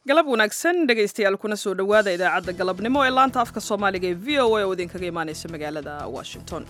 galab wanaagsan dhegaystayaal kuna soo dhowaada idaacadda galabnimo ee laanta afka soomaaliga ee v o a oo idinkaga imaanaysa magaalada washington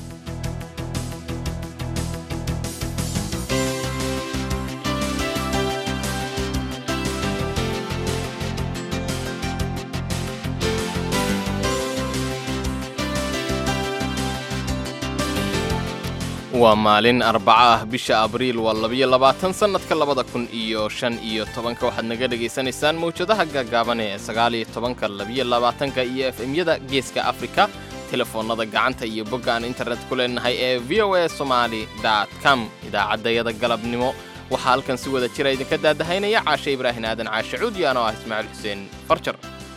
waa maalin arbaca ah bisha abriil waa labiyo labaatan sannadka labada kun iyo shan iyo tobanka waxaad naga dhegaysanaysaan mawjadaha gaagaaban ee sagaaliyo tobanka labiyo labaatanka iyo f m-yada geeska afrika telefoonnada gacanta iyo bogga aan internet ku leenahay ee v o a somaali dot com idaacaddayada galabnimo waxaa halkan si wada jira idinka daadahaynaya caashe ibraahin aadan caashe cuudi anoo ah ismaaciil xuseen farjar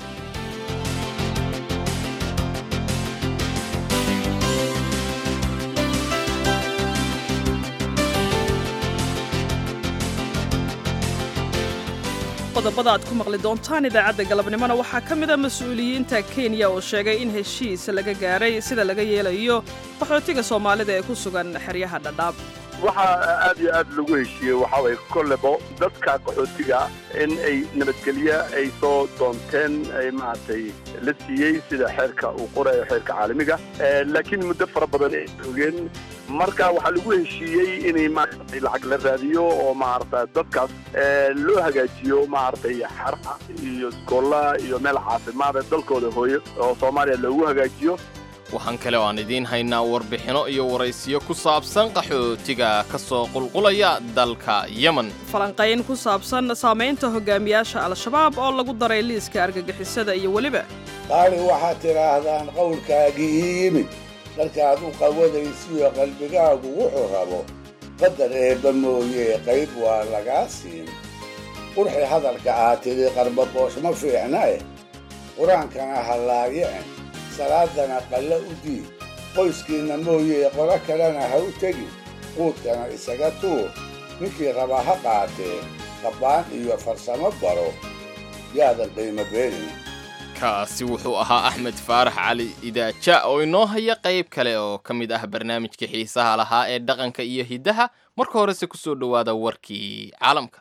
qodobada aad ku maqli doontaan idaacadda galabnimona waxaa ka mid a mas-uuliyiinta kenya oo sheegay in heshiis laga gaaray sida laga yeelayo qaxootiga soomaalida ee ku sugan xeryaha dhadhaab waxaa aad iyo aad lagu heshiiyey waxaa waye kollebo dadka qaxootiga in ay nabadgelye ay soo doonteen ay maaragtay la siiyey sida xeerka uu qorayo xeerka caalamiga laakiin muddo fara badan ay joogeen marka waxaa lagu heshiiyey inay maaragtay lacag la raadiyo oo maaragta dadkaas loo hagaajiyo maaragtay xaraha iyo iskoollaha iyo meel caafimaad ee dalkooda hooyo oo soomaaliya loogu hagaajiyo waxaan kale oo aan idiin haynaa warbixinno iyo waraysiyo ku saabsan qaxootiga ka soo qulqulaya dalka yemen falanqayn ku saabsan saamaynta hogaamiyaasha al-shabaab oo lagu daray liiska argagixisada iyo weliba qaali waxaad tidhaahdaan qowlkaagii ii yimid markaad u qawadaysiyo qalbigaagu wuxuu rabo qadar eebba mooyee qayb waa lagaa siin qurxi hadalka aad tidhi qarbaboosh ma fiicna eh qur-aankana ha laayicin salaadana qalle u diid qoyskiinna mooyee qolo kalena ha u tegin quudkana isaga tuur ninkii rabaa ha qaatee qabbaan iyo farsamo baro yaadan qiimo beenin kaasi wuxuu ahaa axmed faarax cali idaaja oo inoo haya qayb kale oo ka mid ah barnaamijka xiisaha lahaa ee dhaqanka iyo hiddaha marka horese ku soo dhowaada warkii caalamka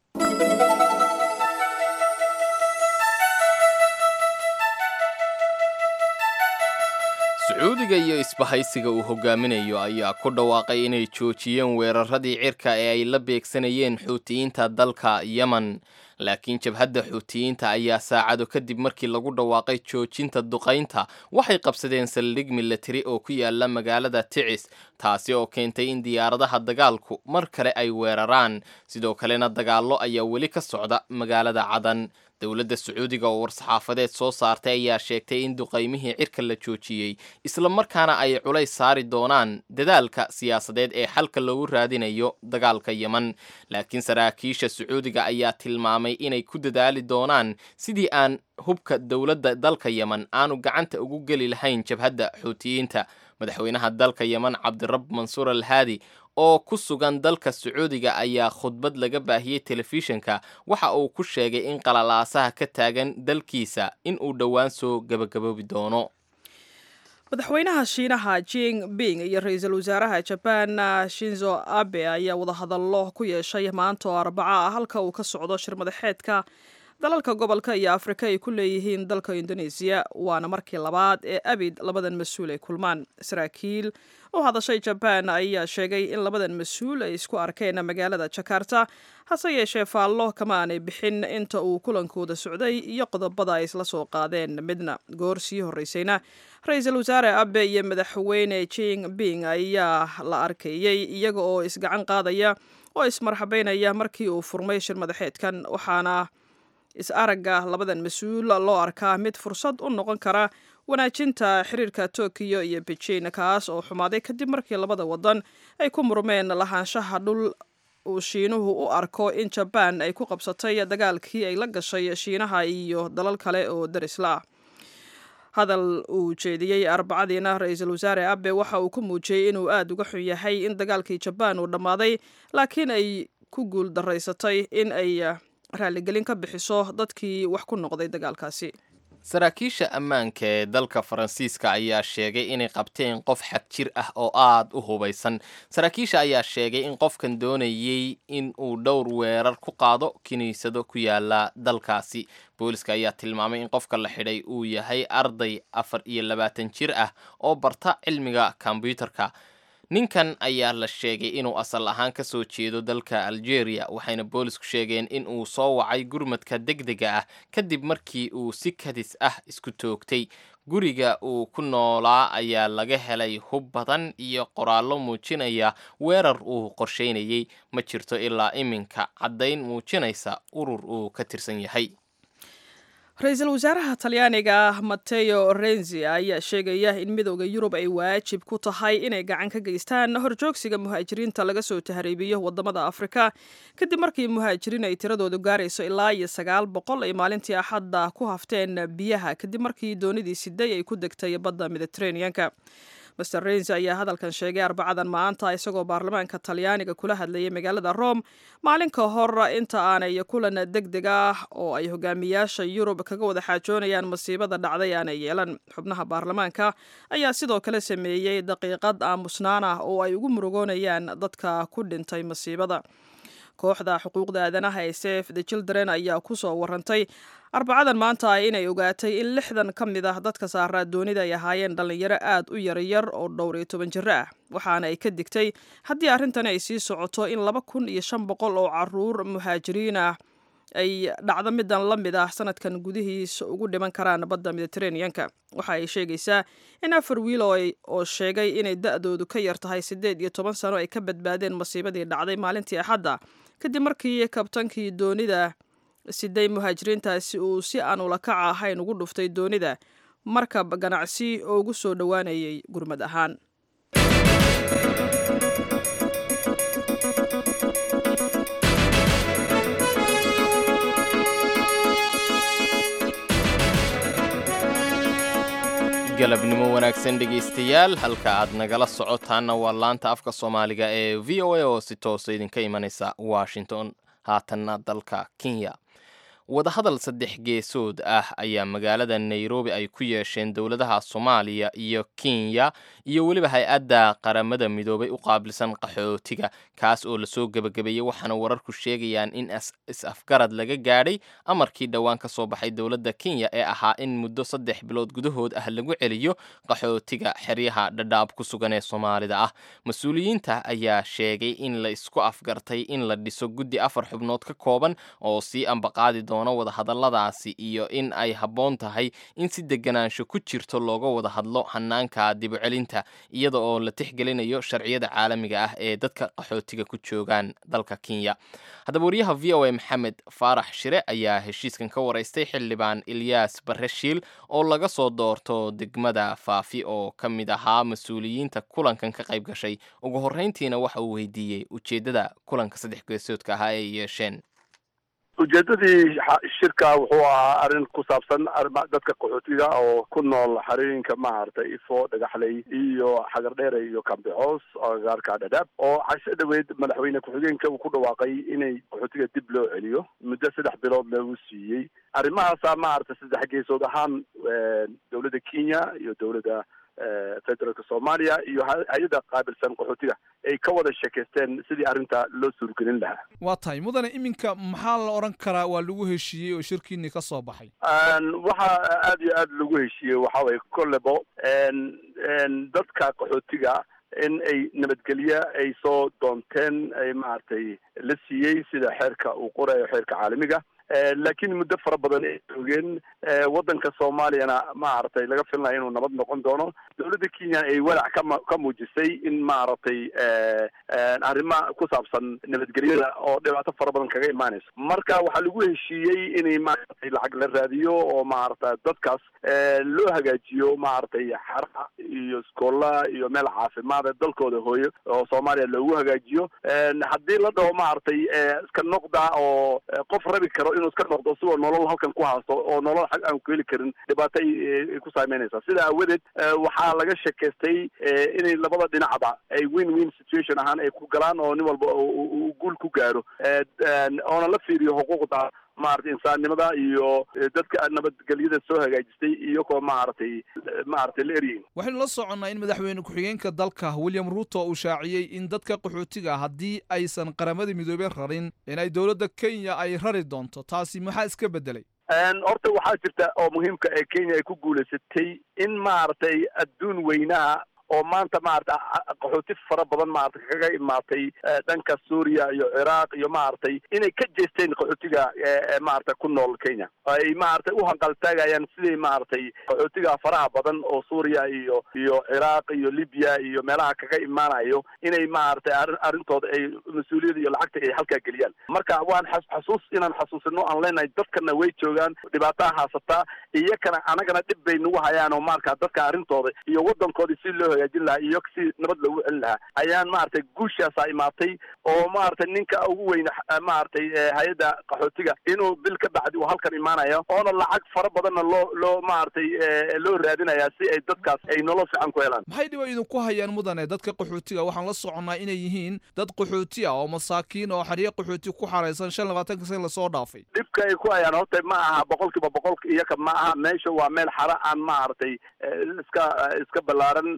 sacuudiga iyo isbahaysiga uu hogaaminayo ayaa ku dhawaaqay inay joojiyeen weeraradii cirka ee ay la beegsanayeen xuutiyiinta dalka yemen laakiin jabhadda xuutiyiinta ayaa saacado kadib markii lagu dhawaaqay joojinta duqaynta waxay qabsadeen saldhig milatari oo ku yaala magaalada ticis taasi oo keentay in diyaaradaha dagaalku mar kale ay weeraraan sidoo kalena dagaallo ayaa weli ka socda magaalada cadan dowladda sacuudiga oo war-saxaafadeed soo saartay ayaa sheegtay in duqaymihii cirka la joojiyey isla markaana ay culays saari doonaan dadaalka siyaasadeed ee xalka loogu raadinayo dagaalka yemen laakiin saraakiisha sacuudiga ayaa tilmaamay inay ku dadaali doonaan sidii aan hubka dowladda dalka yemen aanu gacanta ugu geli lahayn jabhadda xuutiyiinta madaxweynaha dalka yemen cabdirab mansuur al haadi oo ku sugan dalka sacuudiga ayaa khudbad laga baahiyey telefishinka waxa uu ku sheegay in qalalaasaha ka taagan dalkiisa in uu dhowaan soo gabagaboobi doono madaxweynaha shiinaha jing bing iyo ra-iisul wasaaraha jaban shinzo abe ayaa wadahadallo ku yeeshay maanta oo arbaca ah halka uu ka socdo shir madaxeedka dalalka gobolka iyo afrika ay ku leeyihiin dalka indoneesiya waana markii labaad ee abid labadan mas-uul ay kulmaan saraakiil u hadashay jabaan ayaa sheegay in labadan mas-uul ay isku arkeen magaalada jakarta hase yeeshee faallo kama aanay bixin inta uu kulankooda socday iyo qodobada ay isla soo qaadeen midna goor sii horreysayna ra-iisul wasaare abe iyo madaxweyne jing bing ayaa la arkayey iyaga oo isgacan qaadaya oo ismarxabeynaya markii uu furmay shir madaxeedkan waxaana is-aragga labadan mas-uul loo arkaa mid fursad u noqon kara wanaajinta xiriirka tokiyo iyo beijing kaas oo xumaaday kadib markii labada wadan ay ku murmeen lahaanshaha dhul uu shiinuhu u arko in jabaan ay ku qabsatay dagaalkii ay la gashay shiinaha iyo dalal kale oo darisla ah hadal uu jeediyey arbacadiina ra-iisul wasaare abe waxa uu ku muujiyey inuu aada uga xun yahay in dagaalkii jabaan uu dhammaaday laakiin ay ku guul daraysatay in ay raaligelin ka bixiso dadkii wax ku noqday dagaalkaasi saraakiisha ammaanka ee dalka faransiiska ayaa sheegay inay qabteen qof xag jir ah oo aada u hubaysan saraakiisha ayaa sheegay in qofkan doonayey in uu dhowr weerar ku qaado kiniisado ku yaala dalkaasi booliska ayaa tilmaamay in qofka la xidhay uu yahay arday afar iyo labaatan jir ah oo barta cilmiga kombyuutarka ninkan ayaa la sheegay inuu asal ahaan ka soo jeedo dalka algeria waxayna boolisku sheegeen in uu soo wacay gurmadka degdega ah kadib markii uu si kadis ah isku toogtay guriga uu ku noolaa ayaa laga helay hub badan iyo qoraallo muujinaya weerar uu qorsheynayey ma jirto ilaa iminka caddayn muujinaysa urur uu ka tirsan yahay ra-iisul wasaaraha talyaaniga mateo renzi ayaa sheegaya in midooda yurub ay waajib ku tahay inay gacan ka geystaan horjoogsiga muhaajiriinta laga soo tahriibiyo wadamada afrika kadib markii muhaajiriin ay tiradoodu gaarayso ilaa iyo sagaal boqol ay maalintii axadda ku hafteen biyaha kadib markii doonidii siday ay ku degtay badda mediteraneanka master renzi ayaa hadalkan sheegay arbacadan maanta isagoo baarlamaanka talyaaniga kula hadlayay magaalada rome maalin ka hor inta aanay kulan deg deg ah oo ay hogaamiyaasha yurub kaga wada xaajoonayaan masiibada dhacday aanay yeelan xubnaha baarlamaanka ayaa sidoo kale sameeyey daqiiqad aamusnaan ah oo ay ugu murugoonayaan dadka ku dhintay masiibada kooxda xuquuqda aadanaha ee sef the children ayaa kusoo warantay arbacadan maanta inay ogaatay in lixdan ka mid ah dadka saaraa doonida ay ahaayeen dhallinyaro aad u yaryar oo dhowr iyo toban jiro ah waxaana ay ka digtay haddii arrintani ay sii socoto in laba kun iyo shan boqol oo caruur muhaajiriin ah ay dhacdo midan la mid ah sanadkan gudihiisa ugu dhiman karaan badda mediteraneanka waxa ay sheegaysaa in afar wiil oo sheegay inay da-doodu ka yar tahay siddeed iyo toban sano ay ka badbaadeen masiibadii dhacday maalintii axadda kadib markii kabtankii doonida siday muhaajiriintaasi uu si aan ulakaca ahayn ugu dhuftay doonida markab ganacsi oo ugu soo dhowaanayay gurmad ahaan galabnimo wanaagsan dhegaystayaal halka aad nagala socotaanna waa laanta afka soomaaliga ee v o a oo si toosa idinka imanaysa washington haatanna dalka kenya wadahadal saddex geesood ah ayaa magaalada nairobi ay ku yeesheen dowladaha soomaaliya iyo kenya iyo weliba hay-adda qaramada midoobay u qaabilsan qaxootiga kaas oo lasoo gebagabeeyey waxaana wararku sheegayaan in is-afgarad laga gaadhay amarkii dhowaan ka soo baxay dowladda kenya ee ahaa in muddo saddex bilood gudahood ah lagu celiyo qaxootiga xeryaha dhadhaab ku sugan ee soomaalida ah mas-uuliyiinta ayaa sheegay in la isku afgartay in la dhiso guddi afar xubnood ka kooban oo sii ambaqaadi doona wadahadalladaasi iyo in ay habboon tahay in si deganaansho ku jirto looga wada hadlo hanaanka dibucelinta iyada oo la tixgelinayo sharciyada caalamiga ah ee dadka qaxootiga ku joogaan dalka kenya haddaba wariyaha v o a maxamed faarax shire ayaa heshiiskan ka waraystay xildhibaan ilyaas bareshiil oo laga soo doorto degmada faafi oo ka mid ahaa mas-uuliyiinta kulankan ka qayb gashay ugu horreyntiina waxa uu weydiiyey ujeeddada kulanka saddex geesoodka ahaa ay yeesheen ujeedadii shirka wuxuu ahaa arrin ku saabsan dadka qaxootiga oo ku nool xarooyinka maaragtay ifo dhagaxley iyo xagardheere iyo kambicoos agagaarka dhadhaab oo casho dhaweyd madaxweyne ku-xigeenka uu ku dhawaaqay inay qaxootiga dib loo celiyo muddo saddex bilood lagu siiyey arrimahaasaa maaragtay saddex geesood ahaan dowladda kenya iyo dowladda federaalka soomaaliya iyo hay-adda qaabilsan qaxootiga ay ka wada sheekaysteen sidii arrinta loo suurgelin lahaa waa tahay mudane iminka maxaa la odhan karaa waa lagu heshiiyey oo shirkiinii ka soo baxay waxaa aada iyo aada lagu heshiiyey waxa waye kollebo dadka qaxootiga in ay nabadgelye ay soo doonteen ay maaragtay la siiyey sida xeerka uu qorayo xeerka caalamiga laakiin muddo fara badan ay joogeen waddanka soomaaliyana maaragtay laga filnaya inuu nabad noqon doono dowladda kenya ay walac kama ka muujisay in maaragtay arrima ku saabsan nabadgelyada oo dhibaato fara badan kaga imaanayso marka waxaa lagu heshiiyey inay maaragtay lacag la raadiyo oo maaragta dadkaas loo hagaajiyo maaragtay xara iyo iskoolla iyo meel caafimaad dalkooda hooyo oo soomaaliya loogu hagaajiyo haddii la dhaho maaragtay iska noqda oo qof rabi karo inuu iska noqdo sigoo nolol halkan ku haasto oo nolol xag aan ku heli karin dhibaato ay ku saameynaysaa sida aawadeed waxaa laga sheekaystay inay labada dhinacba ay win win situation ahaan ay ku galaan oo nin walba uu guul ku gaaro oona la fiiriyo xuquuqda maaragtay insaannimada iyo dadka nabadgelyada soo hagaajistay iyagoo maaragtay maaragtay la eryihin waxaynu la soconnaa in madaxweyne ku-xigeenka dalka william ruuto uu shaaciyey in dadka qaxootiga haddii aysan qaramada midoobey rarin inay dowladda kenya ay rari doonto taasi maxaa iska beddelay horta waxaa jirta oo muhiimka ee kenya ay ku guulaysatay in maaragtay adduun weynaha oo maanta maarata qaxooti fara badan maarata kaga imaatay dhanka suuriya iyo ciraaq iyo maaragtay inay ka jeesteen qaxootiga maarata ku nool kenya ay maaragtay u hanqaltaagayaan sidii maaragtay qaxootiga faraha badan oo suuriya iyo iyo ciraaq iyo libya iyo meelaha kaga imaanayo inay maaragtay arrintooda ay mas-uuliyada iyo lacagta ay halkaa geliyaan marka waan xasuus inaan xasuusino aan leenahay dadkana way joogaan dhibaataa haasataa iyakana anagana dhib bay nagu hayaan oo marka dadka arrintooda iyo waddankoodii si loo hagaajin lahaa iyo si nabad loogu celin lahaa ayaan maaragtay guushaasaa imaatay oo maaragtay ninka ugu weyne maaragtay hay-adda qaxootiga inuu bil ka bacdi uu halkan imaanayo oona lacag fara badanna loo loo maaragtay loo raadinaya si ay dadkaas ay nolol fiican ku helaan maxay dhiba idinku hayaan mudane dadka qaxootiga waxaan la soconnaa inay yihiin dad qaxooti ah oo masaakiin oo xeryo qaxooti ku xaraysan shan labaatanka san lasoo dhaafay dhibka ay ku hayaan horta ma aha boqol kiiba boqolka iyaka ma aha meesha waa meel xara aan maaragtay iska iska ballaaran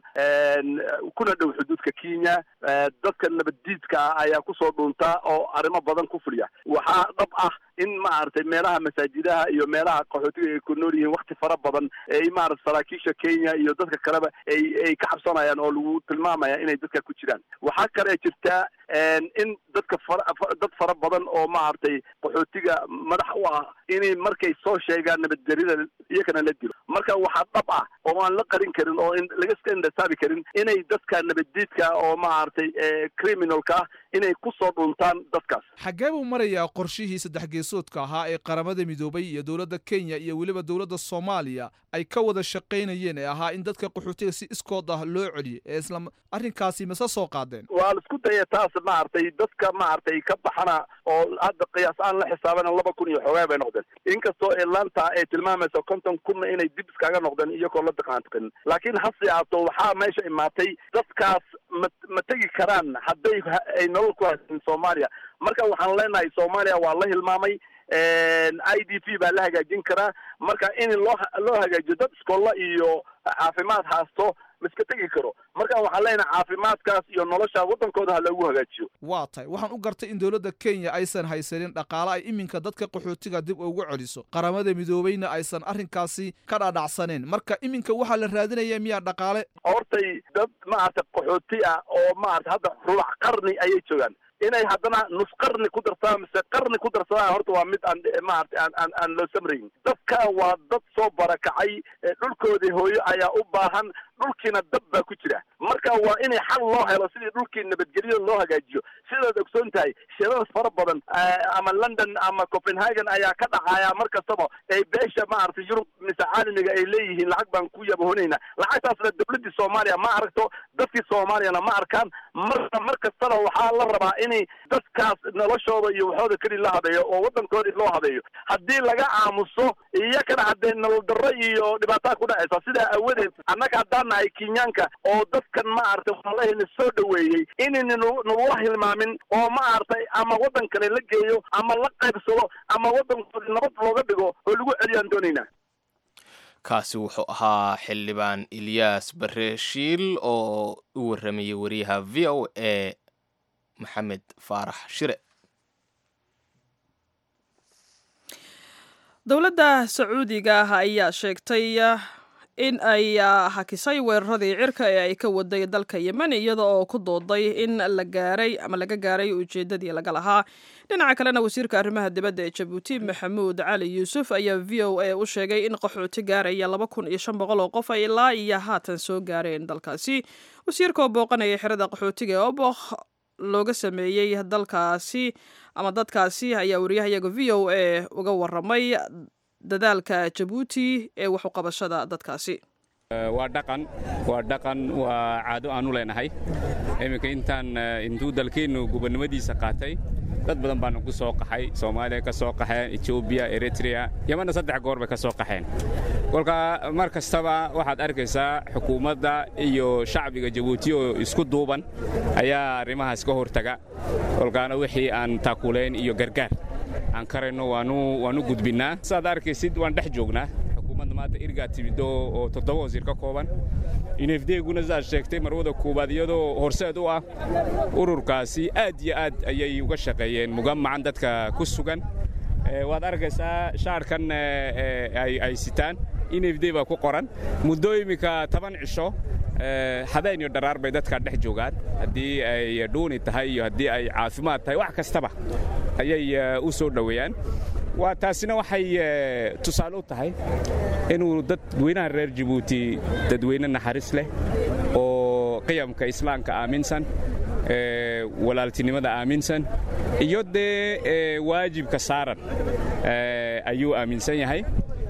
kuna dhow xuduudka kenya dadka nabaddiidka ah ayaa kusoo dhuuntaa oo arrimo badan ku fuliya waxaa dhab ah in maaragtay meelaha masaajidaha iyo meelaha qaxootiga ay ku nool yihiin wakti fara badan ay maarata saraakiisha kenya iyo dadka kaleba ay ay ka cabsanayaan oo lagu tilmaamaya inay dadka ku jiraan waxaa kale jirtaa in dadka fara dad fara badan oo maaragtay qaxootiga madax u ah inay markay soo sheegaan nabadgeryada iyakana la dilo marka waxaa dhab ah oo aan la qarin karin oo laga iska indhasaabi karin inay dadka nabaddiidka oo maaragtay criminalka inay kusoo dhuntaan dadkaas xaggee buu marayaa qorshihii saddex geesoodka ahaa ee qaramada midoobay iyo dowladda kenya iyo weliba dowladda soomaaliya ay ka wada shaqaynayeen ee ahaa in dadka qaxootiga si iskood ah loo celiyo ee isla arrinkaasi mase soo qaadeen waa la isku daya taas maaragtay dadka maaragtay ka baxana oo hadda qiyaas aan la xisaabana laba kun iyo xoogaa bay noqdeen inkastoo atlanta ay tilmaamayso konton kunna inay dib iskaga noqdeen iyagoo la daqaantukan laakiin hase ahaato waxaa meesha imaatay dadkaas ma ma tegi karaan hadday ay nolol ku haysan soomaaliya marka waxaan leenahay soomaaliya waa la hilmaamay i d p baa la hagaajin karaa marka in loo loo hagaajiyo dad iskolla iyo caafimaad haasto maiska tegi karo marka waxaan leenahay caafimaadkaas iyo nolosha waddankooda ha loogu hagaajiyo waa tahay waxaan u gartay in dowladda kenya aysan haysanin dhaqaale ay iminka dadka qaxootiga dib ugu celiso qaramada midoobeyna aysan arrinkaasi ka dhadhacsaneen marka iminka waxaa la raadinaya miyaa dhaqaale hortay dad maarata qaxooti ah oo maarata hadda rubac qarni ayay joogaan inay haddana nus qarni ku darsadaan mise qarni ku darsadaan horta waa mid aan maarata aan aan aan loo samrayn dadkan waa dad soo barakacay dhulkoodii hooyo ayaa u baahan dhulkiina dab baa ku jira marka waa inay xal loo helo sidii dhulkii nabadgelyo loo hagaajiyo sidaad ogsoon tahay shirada fara badan ama london ama copenhagen ayaa ka dhacaya mar kastaba ay beesha maaragtay yurub mise caalamiga ay leeyihiin lacag baan ku yabahonaynaa lacagtaasna dowladdii soomaaliya ma aragto dadkii soomaaliyana ma arkaan marka mar kastana waxaa la rabaa inay dadkaas noloshooda iyo waxooda keli la habeeyo oo waddankoodii loo habeeyo haddii laga aamuso iyakana haddee nolol darro iyo dhibaataa ku dhacaysa sidaa awadeed annaga haddaan nahay kenyaanka oo dadkan maaragtay walahina soo dhoweeyey inayna nagula hilmaamin oo maaragtay ama waddan kale la geeyo ama la qaybsado ama waddankoodii nabad looga dhigo oo lagu celiyaan doonaynaa kaasi wuxuu ahaa xildhibaan ilyaas bare shiil oo u warramayay wariyaha v o a maxamed faarax shire dowladda sacuudiga ah ayaa sheegtay in ay hakisay weeraradii cirka ee ay ka waday dalka yemen iyada oo ku dooday in la gaaray ama laga gaaray ujeedadii laga lahaa dhinaca kalena wasiirka arrimaha dibadda ee jabuuti maxamuud cali yuusuf ayaa v o a u sheegay in qaxooti gaaraya laba kun iyo shan boqol oo qof ay ilaa iyo haatan soo gaareen dalkaasi wasiirka oo booqanaya xerada qaxootiga ee obokh looga sameeyey dalkaasi ama dadkaasi ayaa wariyahayaga v o a uga waramay dadaalka jabuuti ee wax uqabashada dadkaasi waa dhaqan waa dhaqan waa caado aanu leenahay iminka intaan intuu dalkeennu gubernimadiisa qaatay dad badan baanu ku soo qaxay soomaaliya ka soo qaxeen etoobiya eritrea yemanna saddex goor bay ka soo qaxeen kolka mar kastaba waxaad arkaysaa xukuumadda iyo shacbiga jabuuti oo isku duuban ayaa arrimahaas ka hortaga kolkaana wixii aan taakulayn iyo gargaar aan karayno waanu gudbinnaa saad arkaysid waan dhex joognaa xukuumadda maanta irgaa timido oo toddoba wasiir ka kooban inefdeeguna saad sheegtay marwada koowaad iyadoo horseed u ah ururkaasi aad iyo aad ayay uga shaqeeyeen mugamacan dadka ku sugan waad arkaysaa shaarkan ay sitaan inefde baa ku qoran muddo iminka toban cisho habeen iyo dharaar bay dadkaa dhex joogaan haddii ay dhuuni tahay iyo haddii ay caafimaad tahay wax kastaba ayay u soo dhoweeyaan waa taasina waxay tusaale u tahay inuu dadweynaha reer jabuuti dadweyne naxariis leh oo qiyamka islaamka aaminsan walaaltinimada aaminsan iyo dee waajibka saaran ayuu aaminsan yahay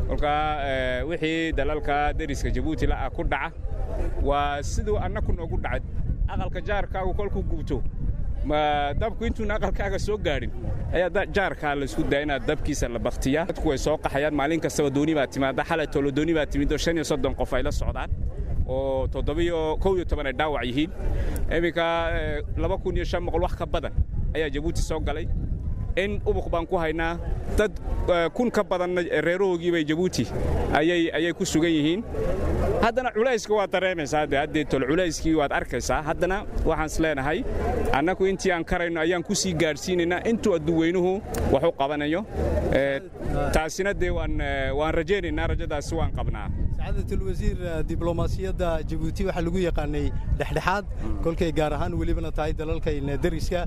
kolkaa wixii dalalka deriska jabuuti la'ah ku dhaca waa siduu annaku noogu dhacay aqalka jaarkaagu kolkuu gubto ma dabku intuuna aqalkaaga soo gaadhin ayaa jaarkaa laysku daya inaad dabkiisa la baktiyaa dadku way soo qaxayaan maalin kastaba dooni baa timaada xalay tolo dooni baa timid oo shan iyo soddon qof ay la socdaan oo toddobiyo kow iyo toban ay dhaawac yihiin iminka laba kun iyo shan boqol wax ka badan ayaa jabuuti soo galay in ubuq baan ku haynaa dad kun ka badanna reerahoogii bay jabuuti ayay ku sugan yihiin haddana culayska waad dareemaysaa de haddee tol culayskii waad arkaysaa haddana waxaan is leenahay annagu intii aan karayno ayaan ku sii gaadhsiinaynaa intuu adduweynuhu wax u qabanayo taasina dee waan rajaynaynaa rajadaasi waan qabnaa sacaadatlwasiir diblomaasiyadda jabuuti waxaa lagu yaqaanay dhexdhexaad kolkay gaar ahaan welibana tahay dalalkayna deriska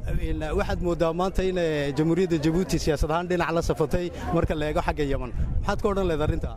waxaad mooddaa maanta in jamhuuriyadda jabuuti siyaasad ahaan dhinac la safatay marka la eego xagga yeman maxaad ka odhan leed arrinta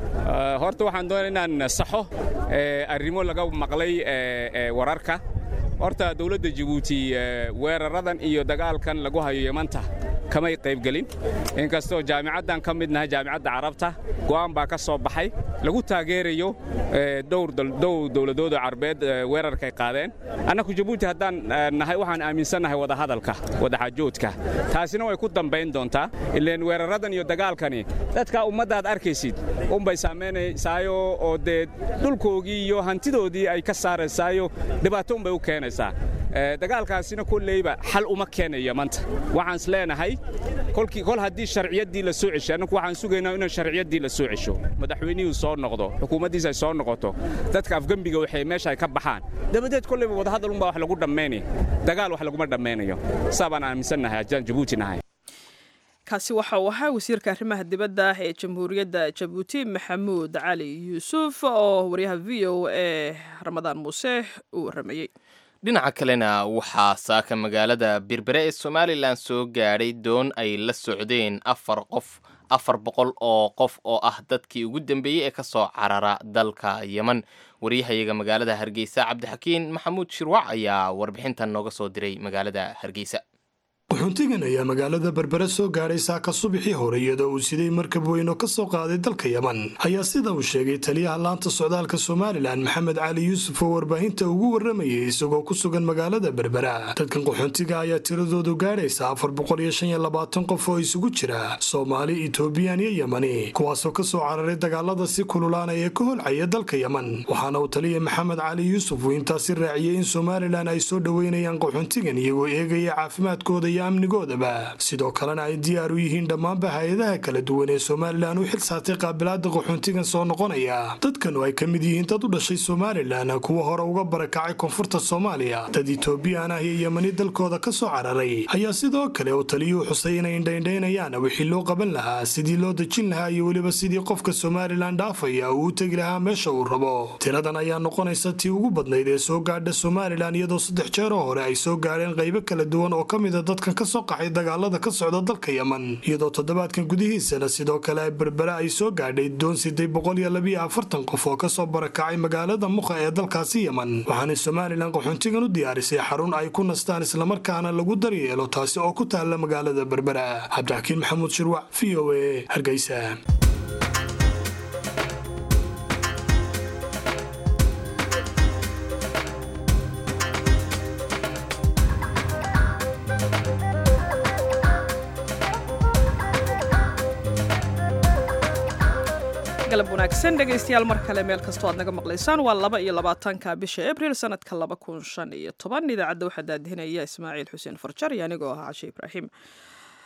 horta waxaan doonay inaan saxo arrimo laga maqlay wararka horta dawladda jabuuti weeraradan iyo dagaalkan lagu hayo yemanta kamay qaybgelin inkastoo jaamicaddan ka mid nahay jaamicadda carabta go'aan baa ka soo baxay lagu taageerayo dhowr dowladooda carbeed weerarkay qaadeen annaku jabuuti haddaan nahay waxaan aaminsannahay wadahadalka wadaxaajoodka taasina way ku dambayn doontaa ileen weeraradan iyo dagaalkani dadka ummaddaad arkaysid unbay saamaynaysaayoo oo dee dhulkoogii iyo hantidoodii ay ka saaraysaayo dhibaato unbay u keenaysaa dagaalkaasina kolleyba xal uma keenayo maanta waxaan is leenahay kol haddii sharciyaddii la soo ceshay annagu waxaan sugaynaa inaan sharciyaddii la soo cesho madaxweynihii soo noqdo xukuumaddiisa ay soo noqoto dadka afgembiga waxay meesha ay ka baxaan dabadeed kolleyba wadahadal unbaa wax lagu dhammaynaya dagaal wax laguma dhammaynayo saa baan aaminsannahay haddaan jabuuti nahay kaasi waxa uu ahaa wasiirka arrimaha dibadda ee jamhuuriyadda jabuuti maxamuud cali yuusuf oo waryaha v o e ramadaan muuse uu warramayey dhinaca kalena waxaa saaka magaalada berbere ee somalilan soo gaadhay doon ay la socdeen afar qof afar boqol oo qof oo ah dadkii ugu dambeeyey ee ka soo carara dalka yeman waryahayaga magaalada hargeysa cabdixakiin maxamuud shirwac ayaa warbixintan nooga soo diray magaalada hargeysa wuxuuntigan ayaa magaalada berbere soo gaadhay saaka subaxii hore iyadoo uu siday markab weyn oo ka soo qaaday dalka yeman ayaa sida uu sheegay taliyaha laanta socdaalka somalilan maxamed cali yuusuf oo warbaahinta ugu warramayay isagoo ku sugan magaalada berbera dadkan qaxoontiga ayaa tiradoodu gaadhaysa afar boqol iyo shan iyo labaatan qof oo isugu jira soomaali etoobiyan iyo yemani kuwaasoo ka soo cararay dagaalada si kululaanaya ee ka holcaya dalka yeman waxaana uu taliya maxamed cali yuusuf uu intaasi raaciyey in somalilan ay soo dhoweynayaan qaxoontigan iyagoo eegaya caafimaadkooda amnigoodaba sidoo kalena ay diyaar u yihiin dhammaanba hay-adaha kala duwan ee somalilan u xil saartay qaabilaada qaxoontigan soo noqonaya dadkanu ay ka mid yihiin dad u dhashay somalilan kuwa hore uga barakacay koonfurta soomaaliya dad etoobiyaan ah iyo yemani dalkooda ka soo cararay ayaa sidoo kale uu taliyuhu xusay inay indhaindhaynayaan wixii loo qaban lahaa sidii loo dejin lahaa iyo weliba sidii qofka somalilan dhaafaya uu u tegi lahaa meesha uu rabo tiradan ayaa noqonaysa tii ugu badnayd ee soo gaadha somalilan iyadoo saddex jeeroo hore ay soo gaadheen qaybo kala duwan oo ka mida dadkan ka soo qaxay dagaalada ka socda dalka yeman iyadoo toddobaadkan gudihiisana sidoo kale berbere ay soo gaadhay doon siday boqol iyo labiyo afartan qof oo kasoo barakacay magaalada mukha ee dalkaasi yeman waxaanay somalilan qaxoontigan u diyaarisay xarun ay ku nastaan islamarkaana lagu daryeelo taasi oo ku taalla magaalada berbera cabdixakiin maxamuud shirwac v o e hargeysa galab wanaagsan dhegaystayaal mar kale meel kastoo aad naga maqlaysaan waa laba iyo labaatanka bisha abril sanadka laba kun shan iyo toban idaacadda waxaa daadihinaya ismaaciil xuseen farjar iyo anigoo ah cashe ibraahim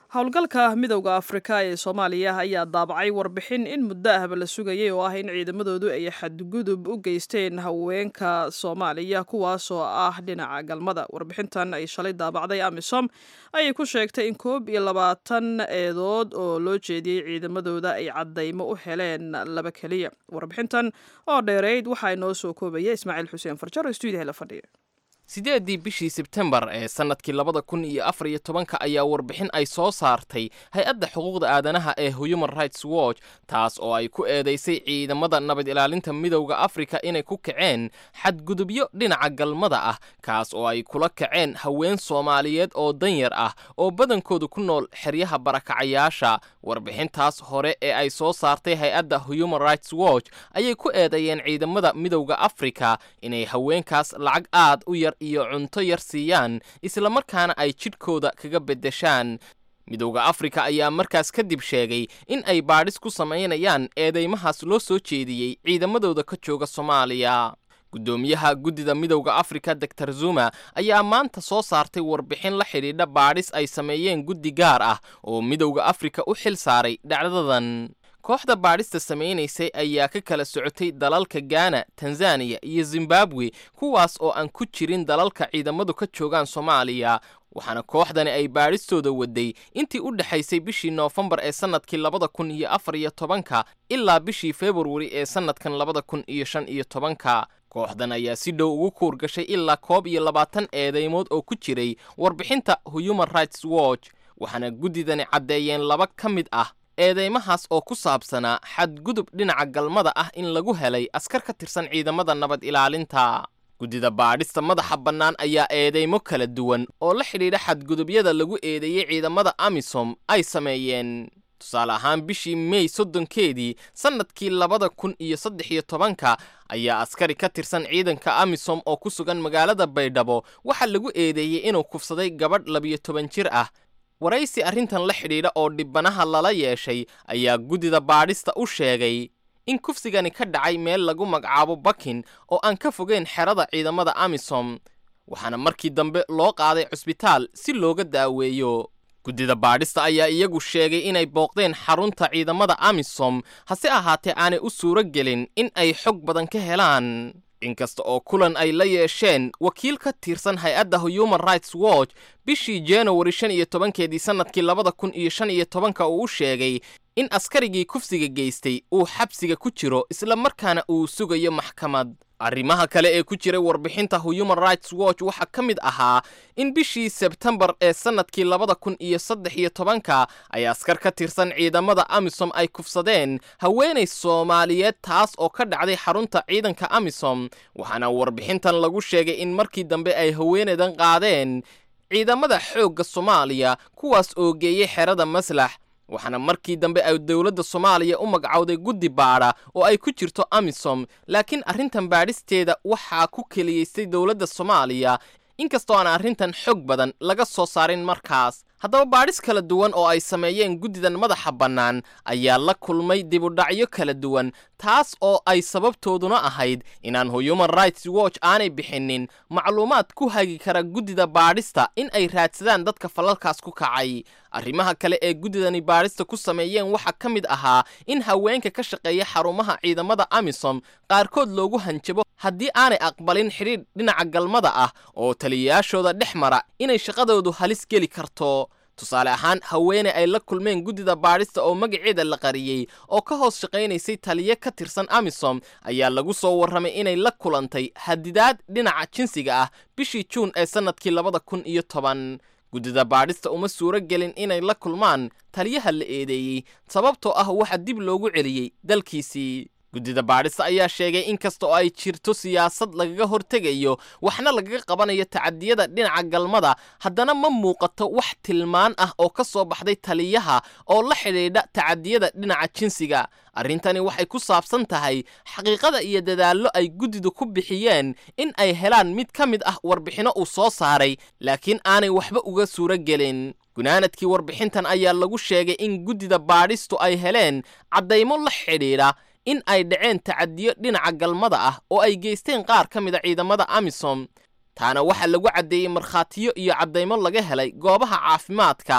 howlgalka midowda afrika ee soomaaliya ayaa daabacay warbixin in muddo ahba la sugayay oo ah in ciidamadoodu ay xadgudub u geysteen haweenka soomaaliya kuwaasoo ah dhinaca galmada warbixintan ay shalay daabacday amisom ayay ku sheegtay in koob iyo labaatan eedood oo loo jeediyey ciidamadooda ay caddaymo u heleen laba keliya warbixintan oo dheereyd waxaa inoo soo koobaya ismaaciil xuseen farjar oo stuudiyaha la fadhiya sideeddii bishii sebtembar ee sannadkii labada kun iyo afar iyo tobanka ayaa warbixin ay soo saartay hay-adda xuquuqda aadanaha ee human rights watch taas oo ay ku eedaysay ciidamada nabad ilaalinta midowda afrika inay ku kaceen xadgudubyo dhinaca galmada ah kaas oo ay kula kaceen haween soomaaliyeed oo danyar ah oo badankoodu ku nool xeryaha barakacayaasha warbixintaas hore ee ay soo saartay hay-adda human rights watch ayay ku eedeeyeen ciidamada midowda afrika inay haweenkaas lacag aad u yar iyo cunto yar siiyaan islamarkaana ay jidhkooda kaga beddeshaan midowda afrika ayaa markaas kadib sheegay in ay baadhis ku samaynayaan eedeymahaas loo soo jeediyey ciidamadooda ka jooga soomaaliya guddoomiyaha guddida midowda afrika doctor zuma ayaa maanta soo saartay warbixin la xidhiidha baadhis ay sameeyeen guddi gaar ah oo midowda afrika u xil saaray dhacdadan kooxda baadhista samaynaysay ayaa ka kala socotay dalalka gaana tanzaniya iyo zimbabwe kuwaas oo aan ku jirin dalalka ciidamadu ka joogaan soomaaliya waxaana kooxdani ay baadhistooda waday intii u dhexaysay bishii noofembar ee sannadkii labada kun iyo afar iyo tobanka ilaa bishii februari ee sannadkan labada kun iyo shan iyo tobanka kooxdan ayaa si dhow ugu kuur gashay ilaa koob iyo labaatan eedeymood oo ku jiray warbixinta human rights watch waxaana guddidani caddeeyeen laba ka mid ah eedeymahaas oo ku saabsanaa xadgudub dhinaca galmada ah in lagu helay askar ka tirsan ciidamada nabad ilaalinta guddida baadhista madaxa bannaan ayaa eedeymo kala duwan oo la xidhiidha xadgudubyada lagu eedeeyey ciidamada amisom ay sameeyeen tusaale ahaan bishii mey soddonkeedii sannadkii labada kun iyo saddex iyo tobanka ayaa askari ka tirsan ciidanka amisom oo ku sugan magaalada baydhabo waxaa lagu eedeeyey inuu kufsaday gabadh labiyo toban jir ah waraysi arrintan la xidhiidha oo dhibbanaha lala yeeshay ayaa guddida baadhista u sheegay in kufsigani ka dhacay meel lagu magacaabo bakin oo aan ka fogeyn xerada ciidamada amisom waxaana markii dambe loo qaaday cusbitaal si looga daaweeyo guddida baadhista ayaa iyagu sheegay inay booqdeen xarunta ciidamada amisom hase ahaatee aanay u suuro gelin in ay xog badan ka helaan inkasta oo kulan ay la yeesheen wakiil ka tirsan hay-adda human rights watch bishii januari shan iyo tobankeedii sannadkii labada kun iyo shan iyo tobanka uu u sheegay in askarigii kufsiga geystay uu xabsiga ku jiro isla markaana uu sugayo maxkamad arrimaha kale ee ku jiray warbixinta human rights watch waxaa ka mid ahaa in bishii sebtembar ee sannadkii labada kun iyo saddex iyo tobanka ay askar ka tirsan ciidamada amisom ay kufsadeen haweenay soomaaliyeed taas oo ka dhacday xarunta ciidanka amisom waxaana warbixintan lagu sheegay in markii dambe ay haweenaydan qaadeen ciidamada xoogga soomaaliya kuwaas oo geeyey xerada maslax waxaana markii dambe ay dowladda soomaaliya u magacowday guddi baadha oo ay ku jirto amisom laakiin arrintan baadhisteeda waxaa ku keliyaystay dowladda soomaaliya inkastoo aan arrintan xog badan laga soo saarin markaas haddaba baadhis kala duwan oo ay sameeyeen guddidan madaxa bannaan ayaa la kulmay dibudhacyo kala duwan taas oo ay sababtooduna ahayd inaan human rights watch aanay bixinin macluumaad ku hagi kara guddida baadhista in ay raadsadaan dadka falalkaas ku kacay arrimaha kale ee guddidani baadhista ku sameeyeen waxaa ka mid ahaa in haweenka ka shaqeeya xarumaha ciidamada amisom qaarkood loogu hanjabo haddii aanay aqbalin xidhiidh dhinaca galmada ah oo taliyayaashooda dhex mara inay shaqadoodu halis geli karto tusaale ahaan haweeney ay la kulmeen guddida baadhista oo magaceeda la qariyey oo ka hoos shaqaynaysay taliye ka tirsan amisom ayaa lagu soo warramay inay la kulantay hadidaad dhinaca jinsiga ah bishii juun ee sannadkii labada kun iyo toban guddida baadhista uma suuro gelin inay la kulmaan taliyaha la eedeeyey sababtoo ah waxa dib loogu celiyey dalkiisii guddida baadhista ayaa sheegay in kasta oo ay jirto siyaasad lagaga hortegayo waxna lagaga qabanayo tacadiyada dhinaca galmada haddana ma muuqato wax tilmaan ah oo ka soo baxday taliyaha oo la xidhiidha tacadiyada dhinaca jinsiga arrintani waxay ku saabsan tahay xaqiiqada iyo dadaallo ay guddidu ku bixiyeen in ay helaan mid ka mid ah warbixinno uu soo saaray laakiin aanay waxba uga suuro gelin gunaanadkii warbixintan ayaa lagu sheegay in guddida baadhistu ay heleen caddaymo la xidhiidha in ay dhaceen tacadiyo dhinaca galmada ah oo ay geysteen qaar ka mid a ciidamada amisom taana waxaa lagu caddeeyey markhaatiyo iyo caddaymo laga helay goobaha caafimaadka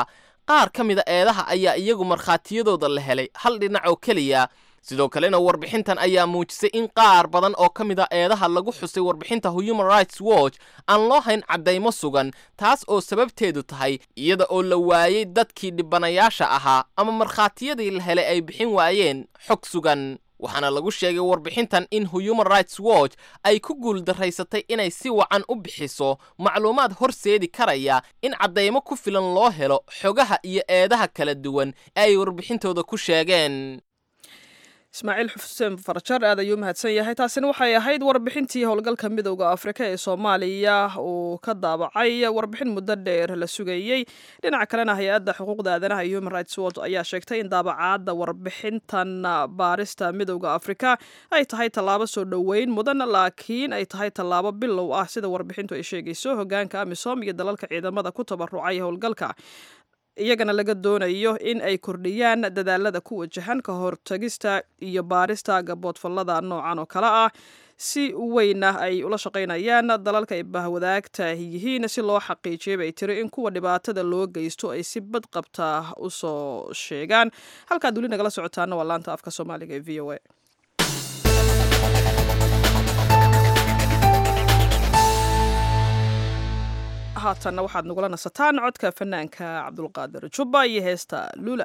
qaar ka mida eedaha ayaa iyagu markhaatiyadooda la helay hal dhinac oo keliya sidoo kalena warbixintan ayaa muujisay in qaar badan oo ka mid a eedaha lagu xusay warbixinta human rights watch aan loo hayn caddaymo sugan taas oo sababteedu tahay iyada oo la waayey dadkii dhibanayaasha ahaa ama markhaatiyadii la helay ay bixin waayeen xog sugan waxaana lagu sheegay warbixintan in human rights watch ay ku guuldaraysatay inay si wacan u bixiso macluumaad horseedi karaya in caddaymo ku filan loo helo xogaha iyo eedaha kala duwan ee ay warbixintooda ku sheegeen ismaaciil xuseen farjar aad ayuu mahadsan yahay taasina waxay ahayd warbixintii howlgalka midowda afrika ee soomaaliya uu ka daabacay warbixin muddo dheer la sugayey dhinaca kalena hay-adda xuquuqda aadanaha iyo human rights watch ayaa sheegtay in daabacaadda warbixintan baarista midowda afrika ay tahay tallaabo soo dhoweyn mudan laakiin ay tahay tallaabo bilow ah sida warbixintu ay sheegayso hogaanka amisom iyo dalalka ciidamada ku tabarucay howlgalka iyagana laga doonayo in ay kordhiyaan dadaalada ku wajahan ka hortagista iyo baarista gaboodfallada noocan oo kale ah si weynna ay ula shaqaynayaan dalalka ay bahwadaagta yihiin si loo xaqiijiyay bay tiri in kuwa dhibaatada loo geysto ay si badqabta u soo sheegaan halkaad weli nagala socotaana waa laanta afka soomaaliga ee v o a haatanna waxaad nagula nasataan codka fanaanka cabdulqaadir jubba iyo heesta luula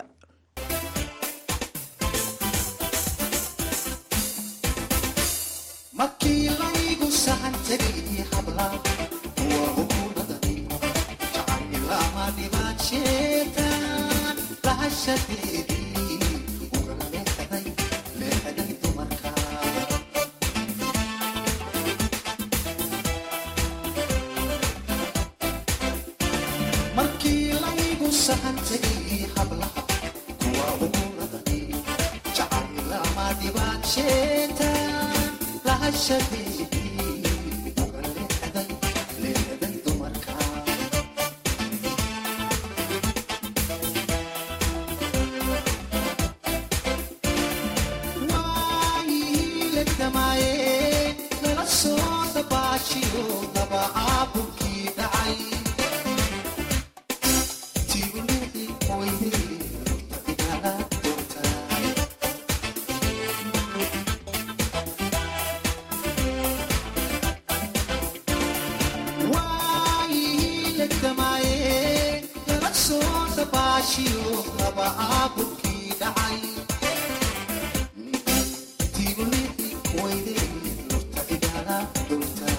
markii laygu sahan tegay habla kuwa hukuumadani jacaylama dhibaadsheetan lahashadeedii ugala leexday leexday dumarka markii laygu sahan tegay hablaha kuwa hukuumadani jacaylama dhibaadsheetan lahashadeedii uga leexday leexday dumarka waayihiilegdamaaye nala soo dabaashiyo daba caabulkii dhacay tiibulixi weyday igala doortaa waayihiilegdamaaye nala soo dabaashiyo daba caabulkii dhacay tiibulixi weyday lurta igala doortaa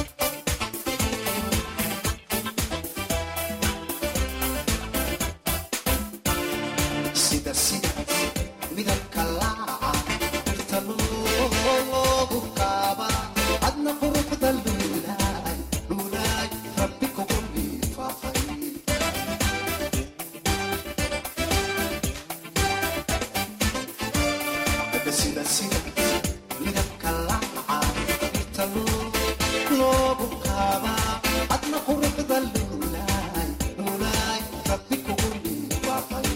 sida sida midabka laaca dhirta loogu qaaba adna quruxda luulaay luulaay rabbi kugu liifaaqay sida sida midabka laaca dhirta loogu qaaba adna quruxda luulaay luulaay rabbi kugu liifaaqay